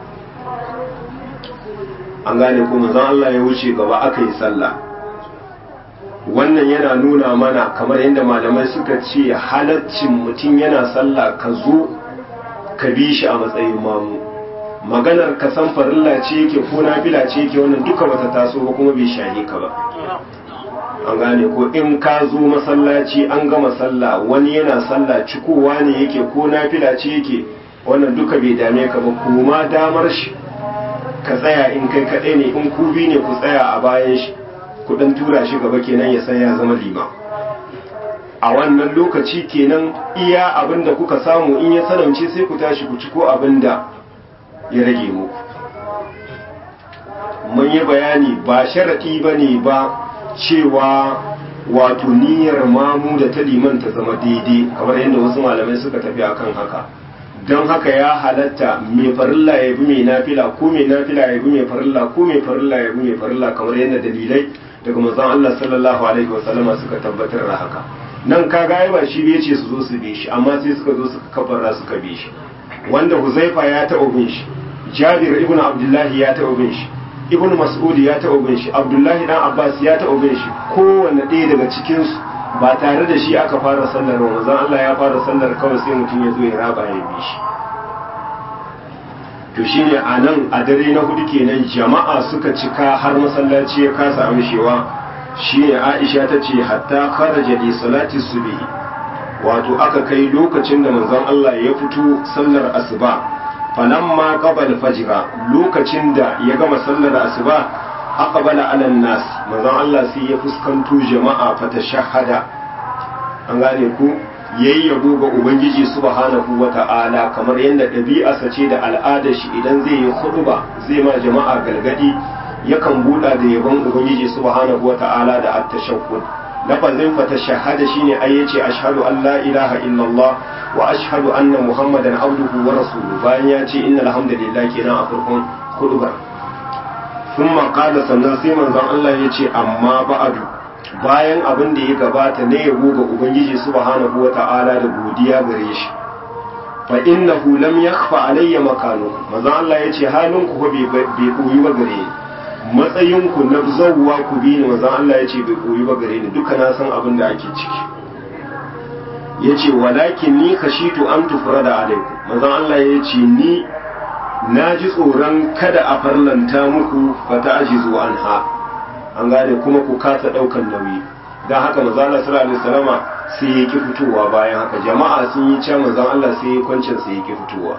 an gane ko manzon Allah ya wuce gaba aka yi sallah wannan yana nuna mana kamar yadda malamai suka ce halaccin mutum yana sallah ka zo ka bi shi a matsayin mamu maganar ka san farilla ce yake ko nafila ce yake wannan duka bata taso ba kuma bai shahe ka ba an gane ko in ka zo masallaci an gama sallah wani yana sallah cikowa ne yake ko nafila ce yake wannan duka bai dame ka ba kuma damar shi ka tsaya in kai kaɗai ne in ku bi ne ku tsaya a bayan shi ku ɗan tura shi gaba kenan ya san ya zama lima a wannan lokaci kenan iya abin da kuka samu in ya sanance sai ku tashi ku ci ko abin da ya rage muku mun yi bayani ba sharaɗi ba ne ba cewa wato niyyar mamu da ta liman ta zama daidai kamar yadda wasu malamai suka tafi akan haka don haka ya halatta mai farilla ya bi mai nafila ko mai nafila ya bi mai farilla ko mai farilla ya bi mai farilla kamar yadda dalilai daga manzon Allah sallallahu alaihi wa sallama suka tabbatar da haka nan kaga ai ba shi bai ce su zo su bi shi amma sai suka zo suka kabbara suka bi shi wanda Huzaifa ya taɓa bin shi Jabir ibn Abdullahi ya taɓa bin shi Ibn Mas'ud ya taɓa bin shi Abdullahi dan Abbas ya taɓa bin shi kowanne ɗaya daga cikin su ba tare da shi aka fara sallar ba manzon Allah ya fara sallar kawai sai mutum ya zo ya raba ya bi shi to shine a nan a dare na hudu kenan jama'a suka cika har masallaci ya kasa amshewa shine Aisha ta ce hatta kharaja li salati subhi wato aka kai lokacin da manzon Allah ya fito sallar asuba falamma qabal fajra lokacin da ya gama sallar asuba aqbala ala nas manzon Allah sai ya fuskanto jama'a fata shahada an gane ku yayi yabo ga ubangiji subhanahu wata'ala kamar yadda ɗabi'arsa ce da al'adar shi idan zai yi khutba zai ma jama'a galgadi yakan buɗa da yabon ubangiji subhanahu wata'ala da at-tashahhud lafazin fata shahada shine ai yace ashhadu an la ilaha illallah wa ashhadu anna muhammadan abduhu wa rasuluhu bayan ya ce innal hamdalillah kenan a farkon khutbar thumma qala sannan sai manzon Allah yace amma ba'adu bayan abin da ya gabata ne yabo ga ubangiji subhanahu wata'ala da godiya gare shi fa innahu lam yakhfa alayya makanu manzon Allah yace halin ku bai bai koyi ba gare ni matsayin ku na zawwa ku bi ni manzon Allah yace bai koyi ba gare ni duka na san abin da ake ciki yace walakin ni khashitu an tufrada alaikum manzon Allah yace ni na ji tsoron kada a farlanta muku fata ajizu anha an gane kuma ku kasa daukan nauyi dan haka manzo Allah sallallahu alaihi wasallama sai ya ki fitowa bayan haka jama'a sun yi cewa manzo Allah sai ya kwancin sai ya ki fitowa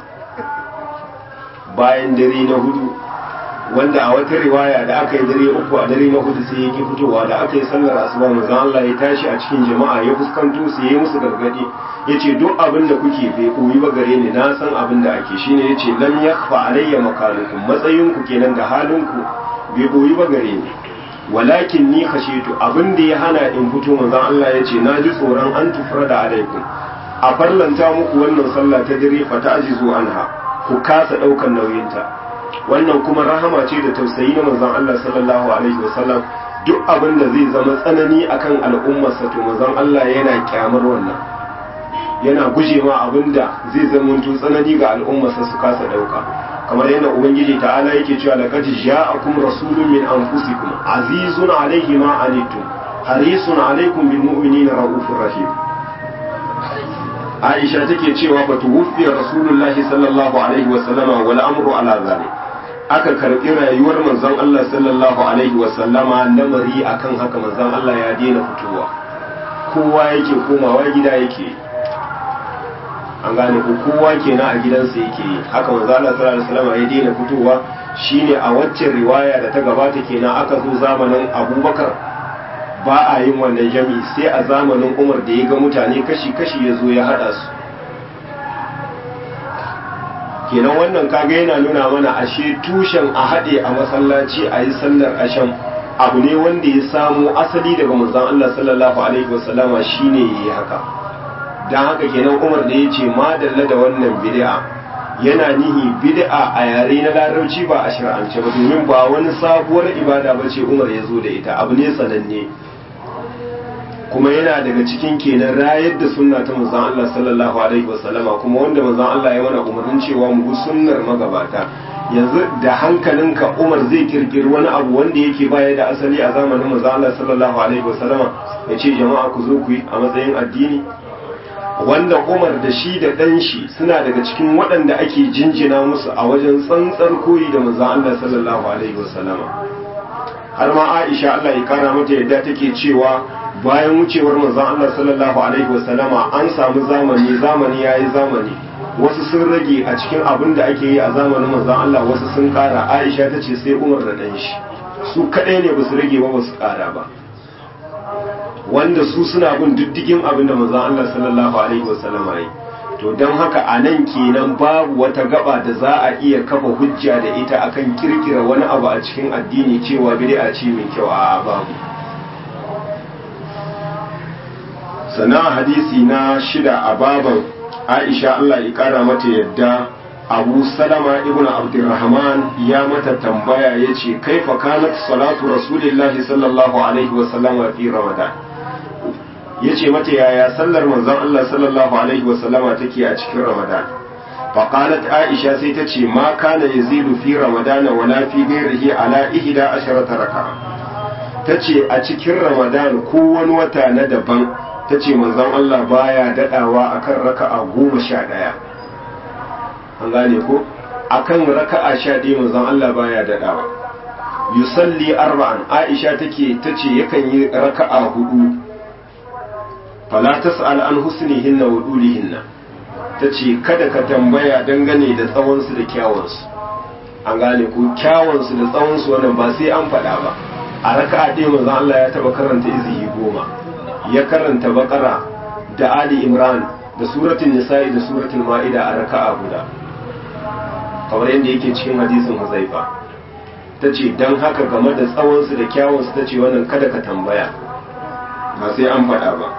bayan dare na hudu wanda a wata riwaya da aka yi dare uku a dare na hudu sai ya ki fitowa da aka yi sallar asuba manzo Allah ya tashi a cikin jama'a ya fuskanto su yi musu gargadi yace duk abin da kuke bai koyi ba gare ni na san abin da ake shine yace lam yakhfa alayya makalukum matsayin ku kenan da halin ku bai koyi ba gare ni walakin ni khashitu abin da ya hana in fito manzon Allah yace na ji tsoron an tufrada alaikum a farlanta muku wannan sallah ta dare fa ta'jizu anha ku kasa daukan nauyinta wannan kuma rahama ce da tausayi na manzon Allah sallallahu alaihi wasallam duk abin da zai zama tsanani akan al'ummarsa to manzon Allah yana kyamar wannan yana guje ma abin da zai zama tsanani ga al'ummarsa su kasa dauka kamar yadda ubangiji ta'ala yake cewa laqad ja'akum rasulun min anfusikum azizun alayhi ma anittum harisun alaykum bil mu'minina raufur rahim Aisha take cewa fa tuwfi rasulullahi sallallahu alaihi wa sallama wal amru ala zalik aka karbi rayuwar manzon Allah sallallahu alaihi wa sallama lamari akan haka manzon Allah ya daina fitowa kowa yake komawa gida yake an gane ko kowa kenan a gidansa yake yi haka manzo Allah sallallahu alaihi wasallam ya daina fitowa shine a waccan riwaya da ta gabata kenan aka zo zamanin Abubakar ba a yin wannan jami'i sai a zamanin Umar da ya ga mutane kashi kashi ya zo ya hada su kenan wannan kaga yana nuna mana ashe tushen a haɗe a masallaci a yi sallar asham abu ne wanda ya samo asali daga manzon Allah sallallahu alaihi wasallama shine yayi haka don haka kenan umar da ya ce madalla da wannan bid'a yana nihi bid'a a yare na larabci ba a shir'ance ba domin ba wani sabuwar ibada ba ce umar ya zo da ita abu ne sananne kuma yana daga cikin kenan rayar da sunna ta manzon Allah sallallahu alaihi wasallama kuma wanda manzon Allah ya mana umarnin cewa mu bi sunnar magabata yanzu da hankalinka Umar zai kirkiri wani abu wanda yake baya da asali a zamanin manzon Allah sallallahu alaihi wasallama ya ce jama'a ku zo ku yi a matsayin addini wanda Umar da shi da ɗan shi suna daga cikin waɗanda ake jinjina musu a wajen tsantsar koyi da manzon Allah sallallahu alaihi wasallama har ma Aisha Allah ya kara mata yadda take cewa bayan wucewar manzon Allah sallallahu alaihi wasallama an samu zamani zamani yayi zamani wasu sun rage a cikin abin da ake yi a zamanin manzon Allah wasu sun kara Aisha ta ce sai Umar da ɗan shi su kaɗai ne ba su rage ba ba su kara ba wanda su suna bin diddigin abin da manzon Allah sallallahu alaihi wasallam yi to don haka a nan kenan babu wata gaba da za a iya kafa hujja da ita akan kirkira wani abu a cikin addini cewa bid'a ce mai kyau a babu sana hadisi na shida a baban Aisha Allah ya kara mata yadda Abu Salama ibn Abdurrahman ya mata tambaya yace kaifa kanat salatu Rasulillahi sallallahu alaihi wasallam fi Ramadan ya ce mata yaya sallar manzon Allah sallallahu alaihi wasallama take a cikin Ramadan faqalat Aisha sai ta ce ma kana yazidu fi Ramadan wala fi ghairihi ala ihda asharata raka'a tace a cikin Ramadan ko wani wata na daban tace manzon Allah baya dadawa akan raka'a goma sha ɗaya an gane ko akan raka'a sha ɗaya manzon Allah baya daɗawa yusalli arba'an aisha take tace yakan yi raka'a hudu fala tas'al an husnihinna wa dulihinna tace kada ka tambaya dangane da tsawon su da kyawun su an gane ko kyawun su da tsawon su wannan ba sai an faɗa ba a raka'a ɗaya manzon Allah ya taba karanta izihi goma ya karanta bakara da ali imran da suratul nisa'i da suratul ma'ida a raka'a guda kamar yadda yake cikin hadisin huzaifa ta ce don haka game da tsawonsu da kyawunsu ta ce wannan kada ka tambaya ba sai an faɗa ba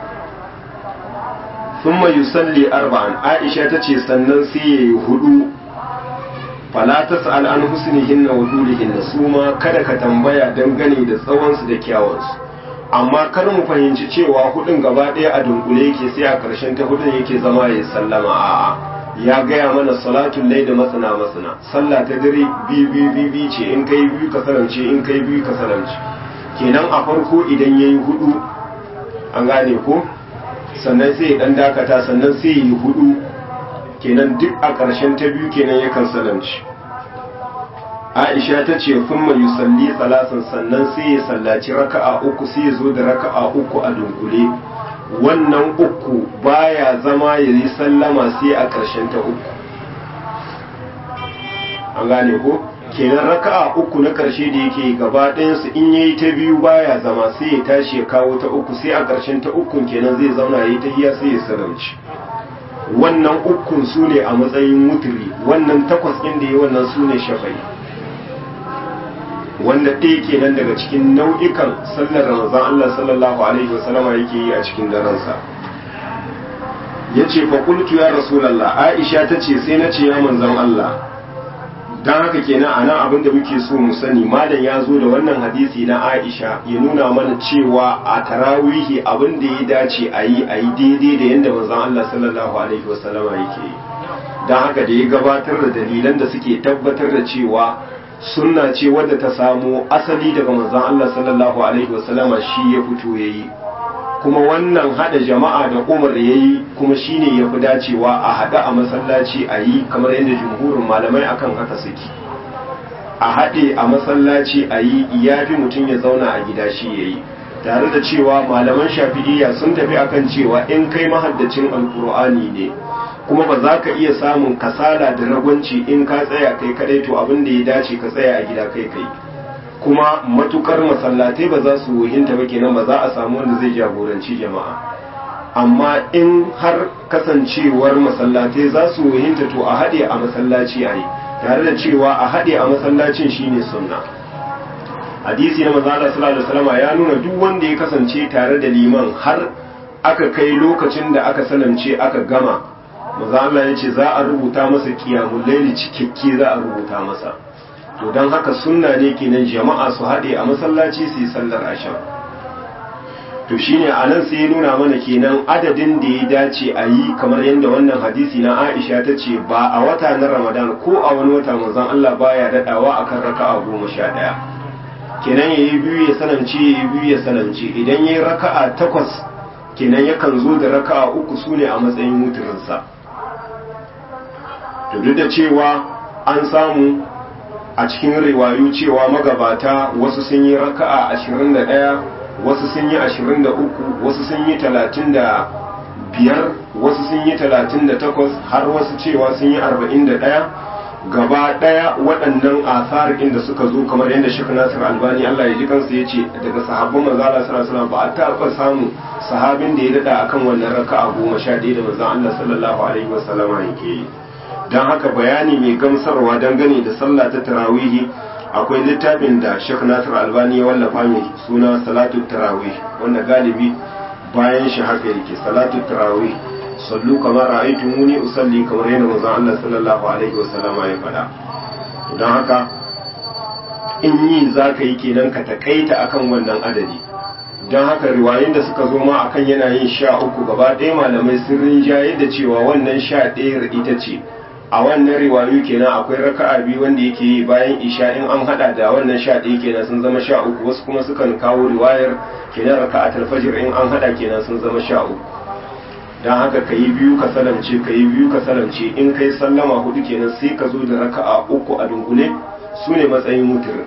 sun mai salli arba'an aisha ta ce sannan sai ya yi hudu falatas al'an husnihin na wadulihin na su ma kada ka tambaya dangane da tsawonsu da kyawunsu amma kar mu fahimci cewa hudun gaba ɗaya a dunkule yake sai a ƙarshen ta hudun yake zama ya sallama a'a ya gaya mana salatun lai da masana masana sallah ta dare biyu biyu biyu biyu ce in kai biyu ka salamce in kai biyu ka salamce kenan a farko idan yayi hudu an gane ko sannan sai ya dan dakata sannan sai yi hudu kenan duk a ƙarshen ta biyu kenan yakan salamci Aisha ta ce kuma yusalli salasan sannan sai ya sallaci raka'a uku sai ya zo da raka'a uku a dunkule wannan uku baya zama ya yi sallama sai a ƙarshen ta uku an gane ko kenan raka'a uku na ƙarshe da yake gaba ɗayansu in ya yi ta biyu baya zama sai ya tashi ya kawo ta uku sai a ƙarshen ta ukun kenan zai zauna ya yi ta hiya sai ya salamci wannan ukun su ne a matsayin wuturi wannan takwas ɗin da ya wannan su ne shafai wanda ɗaya kenan daga cikin nau'ikan sallar ramazan Allah sallallahu alaihi wasallama yake yi a cikin daransa ya ce faƙultu ya rasulallah aisha ta ce sai na ce ya manzan Allah don haka kenan a nan abin da muke so mu sani malam ya zo da wannan hadisi na aisha ya nuna mana cewa a tarawihi abin da ya dace a yi a yi daidai da yadda manzan Allah sallallahu alaihi wasallama yake yi don haka da ya gabatar da dalilan da suke tabbatar da cewa sunna ce wadda ta samo asali daga manzon Allah sallallahu alaihi wasallama shi ya fito yayi kuma wannan hada jama'a da Umar yayi kuma shine yafi dacewa a hada a masallaci a yi kamar yadda jumhurin malamai akan haka suke a hade a masallaci a yi yafi mutum ya zauna a gida shi yayi tare da cewa malaman shafi'iyya sun tafi akan cewa in kai mahaddacin alkur'ani ne kuma ba za ka iya samun kasala da ragwanci in ka tsaya kai kadai to abin da ya dace ka tsaya a gida kai kai kuma matukar masallatai ba za su wuhinta ba kenan ba za a samu wanda zai jagoranci jama'a amma in har kasancewar masallatai za su wuhinta to a haɗe a masallaci a yi tare da cewa a haɗe a masallacin shine sunna hadisi na manzo Allah sallallahu alaihi wasallam ya nuna duk wanda ya kasance tare da liman har aka kai lokacin da aka salamce aka gama maza Allah ya ce za a rubuta masa kiyamun laili cikakke za a rubuta masa to don haka sunna ne kenan jama'a su haɗe a masallaci su yi sallar asham to shine a nan sai ya nuna mana kenan adadin da ya dace a yi kamar yadda wannan hadisi na Aisha ta ce ba a wata na Ramadan ko a wani wata manzon Allah baya daɗawa akan raka'a goma sha ɗaya kenan yayi biyu ya sanance yayi biyu ya sanance idan yayi raka'a takwas kenan yakan zo da raka'a uku sune a matsayin muturinsa to duk da cewa an samu a cikin riwayu cewa magabata wasu sun yi raka'a 21 wasu sun yi 23 wasu sun yi 35 wasu sun yi 38 har wasu cewa sun yi 41 gaba daya waɗannan asar inda suka zo kamar yadda Sheikh Nasir Albani Allah ya ji kansa yace daga sahabban manzo Allah sallallahu alaihi wasallam ba a taɓa samu sahabin da ya dada akan wannan raka'a 11 da manzo Allah sallallahu alaihi wasallam yake yi don haka bayani mai gamsarwa dangane da sallah ta tarawihi akwai littafin da Sheikh Nasir Albani ya wallafa mai suna Salatu Tarawih wanda galibi bayan shi haka yake Salatu Tarawih sallu kamar ra'aytu muni usalli kamar yadda manzon Allah sallallahu alaihi wasallam ya faɗa don haka in yi zaka yi kenan ka takaita akan wannan adadi don haka riwayoyin da suka zo ma akan yana yin sha uku gaba ɗaya malamai sun rinjaye da cewa wannan sha ɗaya ita ce a wannan riwayu kenan akwai raka'a biyu wanda yake yi bayan isha in an hada da wannan sha ɗaya kenan sun zama sha uku wasu kuma sukan kawo riwayar kenan raka'atul fajr in an hada kenan sun zama sha uku don haka ka yi biyu ka salamce ka yi biyu ka salamce in kai sallama hudu kenan sai ka zo da raka'a uku a dunkule su ne matsayin muturin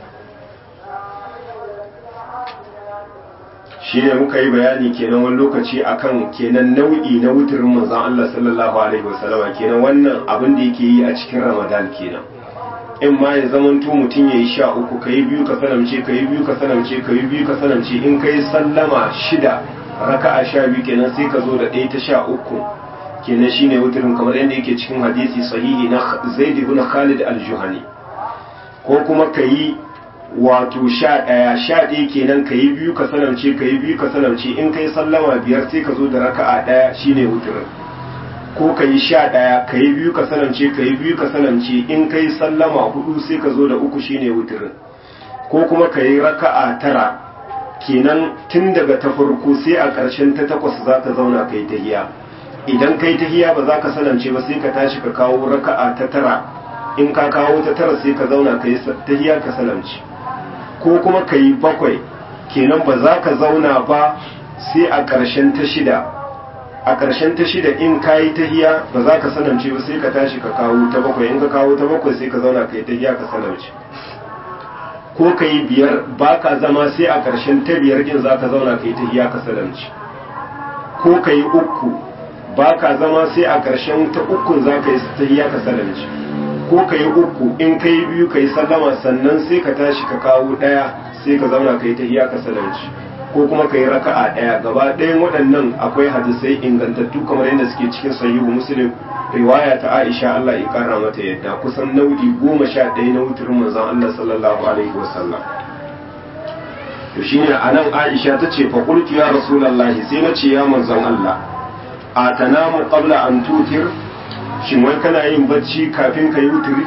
shi ne muka yi bayani kenan wani lokaci akan kenan nau'i na wuturin manzon Allah sallallahu alaihi wasallama kenan wannan abin da yake yi a cikin ramadan kenan in ma ya zamanto mutum ya yi sha uku ka yi biyu ka salamce ka yi biyu ka salamce ka yi biyu ka salamce in ka yi sallama shida raka'a sha biyu kenan sai ka zo da ɗaya ta sha uku kenan shine wuturin kamar yadda yake cikin hadisi sahihi na zaid ibn khalid al-juhani ko kuma ka yi wato sha ɗaya sha ɗaya kenan ka yi biyu ka salamce ka yi biyu ka salamce in ka yi sallama biyar sai ka zo da raka'a ɗaya shine wuturin ko ka yi sha ɗaya ka yi biyu ka salamce ka yi biyu ka salamce in ka yi sallama hudu sai ka zo da uku shine wuturin ko kuma ka yi raka'a tara kenan tun daga ta farko sai a ƙarshen ta takwas za ka zauna ka yi tahiya idan ka yi tahiya ba za ka salamce ba sai ka tashi ka kawo raka'a ta tara in ka kawo ta tara sai ka zauna ka yi tahiya ka salamce ko kuma ka yi bakwai kenan ba za ka zauna ba sai a ƙarshen ta shida a ƙarshen ta shida in ka yi tahiya ba za ka salamce ba sai ka tashi ka kawo ta bakwai in ka kawo ta bakwai sai ka zauna ka yi tahiya ka salamce ko ka yi biyar ba ka zama sai a ƙarshen ta biyar din za ka zauna ka yi tahiya ka salamce ko ka yi uku ba ka zama sai a ƙarshen ta ukun za ka yi tahiya ka salamce ko ka yi uku in ka yi biyu ka yi sallama sannan sai ka tashi ka kawo ɗaya sai ka zauna ka yi tahiya ka salamce ko kuma ka yi raka'a ɗaya gaba ɗayan waɗannan akwai hadisai ingantattu kamar yadda suke cikin sahihu muslim riwaya ta aisha Allah ya kara mata yadda kusan nau'i goma sha ɗaya na wuturin manzon Allah sallallahu alaihi wasallam to shine anan aisha ta ce fa qultu ya rasulullahi sai na ce ya manzon Allah a tanamu qabla an tutir shin wai kana yin bacci kafin ka yi wuturi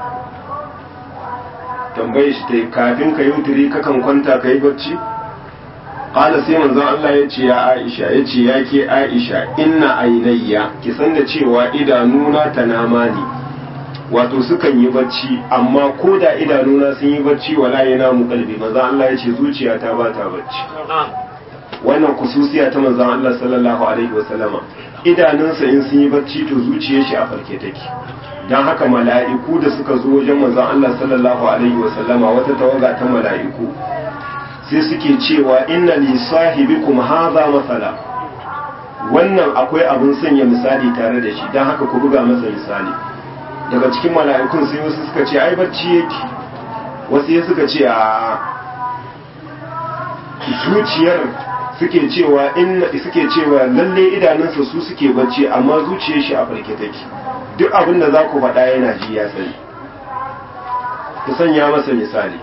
tambaye shi ta kafin ka yi wuturi kakan kwanta ka yi bacci Ƙala sai manzon Allah ya ce ya Aisha ya ce ya ke Aisha inna ainayya ki san da cewa idanuna ta nama ne wato sukan yi bacci amma ko da idanuna sun yi bacci wala yana mu kalbi manzon Allah ya ce zuciyata ba ta bacci wannan kususiya ta manzon Allah sallallahu alaihi wasallama idanunsa in sun yi bacci to zuciyar shi a farke take dan haka mala'iku da suka zo wajen manzon Allah sallallahu alaihi wasallama wata tawaga ta mala'iku sai suke cewa inna li sahibikum hadha masala wannan akwai abin sanya misali tare da shi dan haka ku buga masa misali daga cikin mala'ikun sai wasu suka ce ai bacci yake wasu ya suka ce a zuciyar suke cewa inna suke cewa lalle idanunsa su suke bacci amma zuciyar shi a farke take duk abin da za ku faɗa yana ji ya sani ku sanya masa misali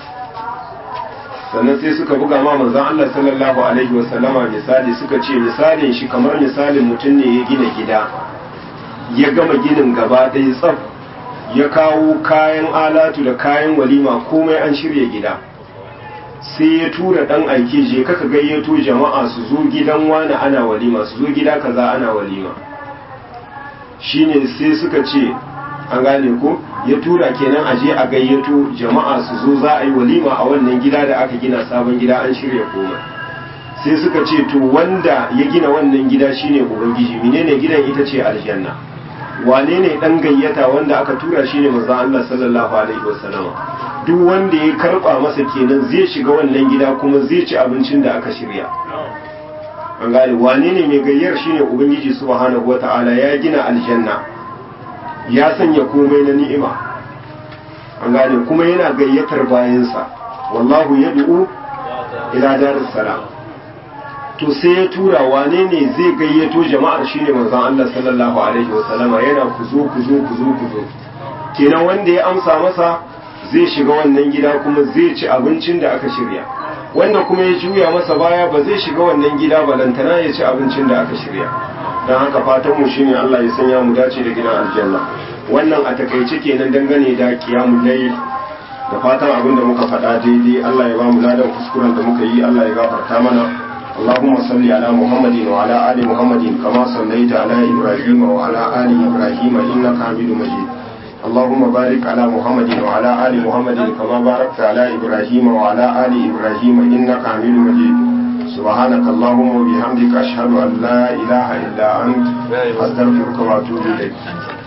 sannan sai suka buga ma manzon Allah sallallahu alaihi wasallama misali suka ce misalin shi kamar misalin mutum ne ya gina gida ya gama ginin gaba ɗaya tsaf ya kawo kayan alatu da kayan walima komai an shirya gida sai ya tura ɗan aike je kaka gayyato jama'a su zo gidan wani ana walima su zo gida kaza ana walima shine sai suka ce an gane ko ya tura kenan a je a gayyato jama'a su zo za a yi walima a wannan gida da aka gina sabon gida an shirya komai sai suka ce to wanda ya gina wannan gida shine ubangiji menene gidan ita ce aljanna wane ne dan gayyata wanda aka tura shine manzo Allah sallallahu alaihi wasallam duk wanda ya karba masa kenan zai shiga wannan gida kuma zai ci abincin da aka shirya an gane wane ne mai gayyar shine ubangiji subhanahu wataala ya gina aljanna ya sanya komai na ni'ima an gane kuma yana gayyatar bayansa wallahu yad'u ila daris salam to sai ya tura wane ne zai gayyato jama'ar shine manzon Allah sallallahu alaihi wasallama yana ku zo ku zo ku zo ku zo kenan wanda ya amsa masa zai shiga wannan gida kuma zai ci abincin da aka shirya wanda kuma ya juya masa baya ba zai shiga wannan gida balantana ya ci abincin da aka shirya don haka fatan mu shine Allah ya sanya mu dace da gidan aljanna wannan a takaice kenan dangane da kiyamu layl da fatan abin da muka faɗa daidai Allah ya ba mu ladan kuskuren da muka yi Allah ya gafarta mana اللهم صل على محمد وعلى آل محمد كما صليت على إبراهيم وعلى آل إبراهيم إنك حميد مجيد اللهم بارك على محمد وعلى آل محمد كما باركت على إبراهيم وعلى آل إبراهيم إنك حميد مجيد سبحانك اللهم وبحمدك أشهد أن لا إله إلا أنت أستغفرك وأتوب إليك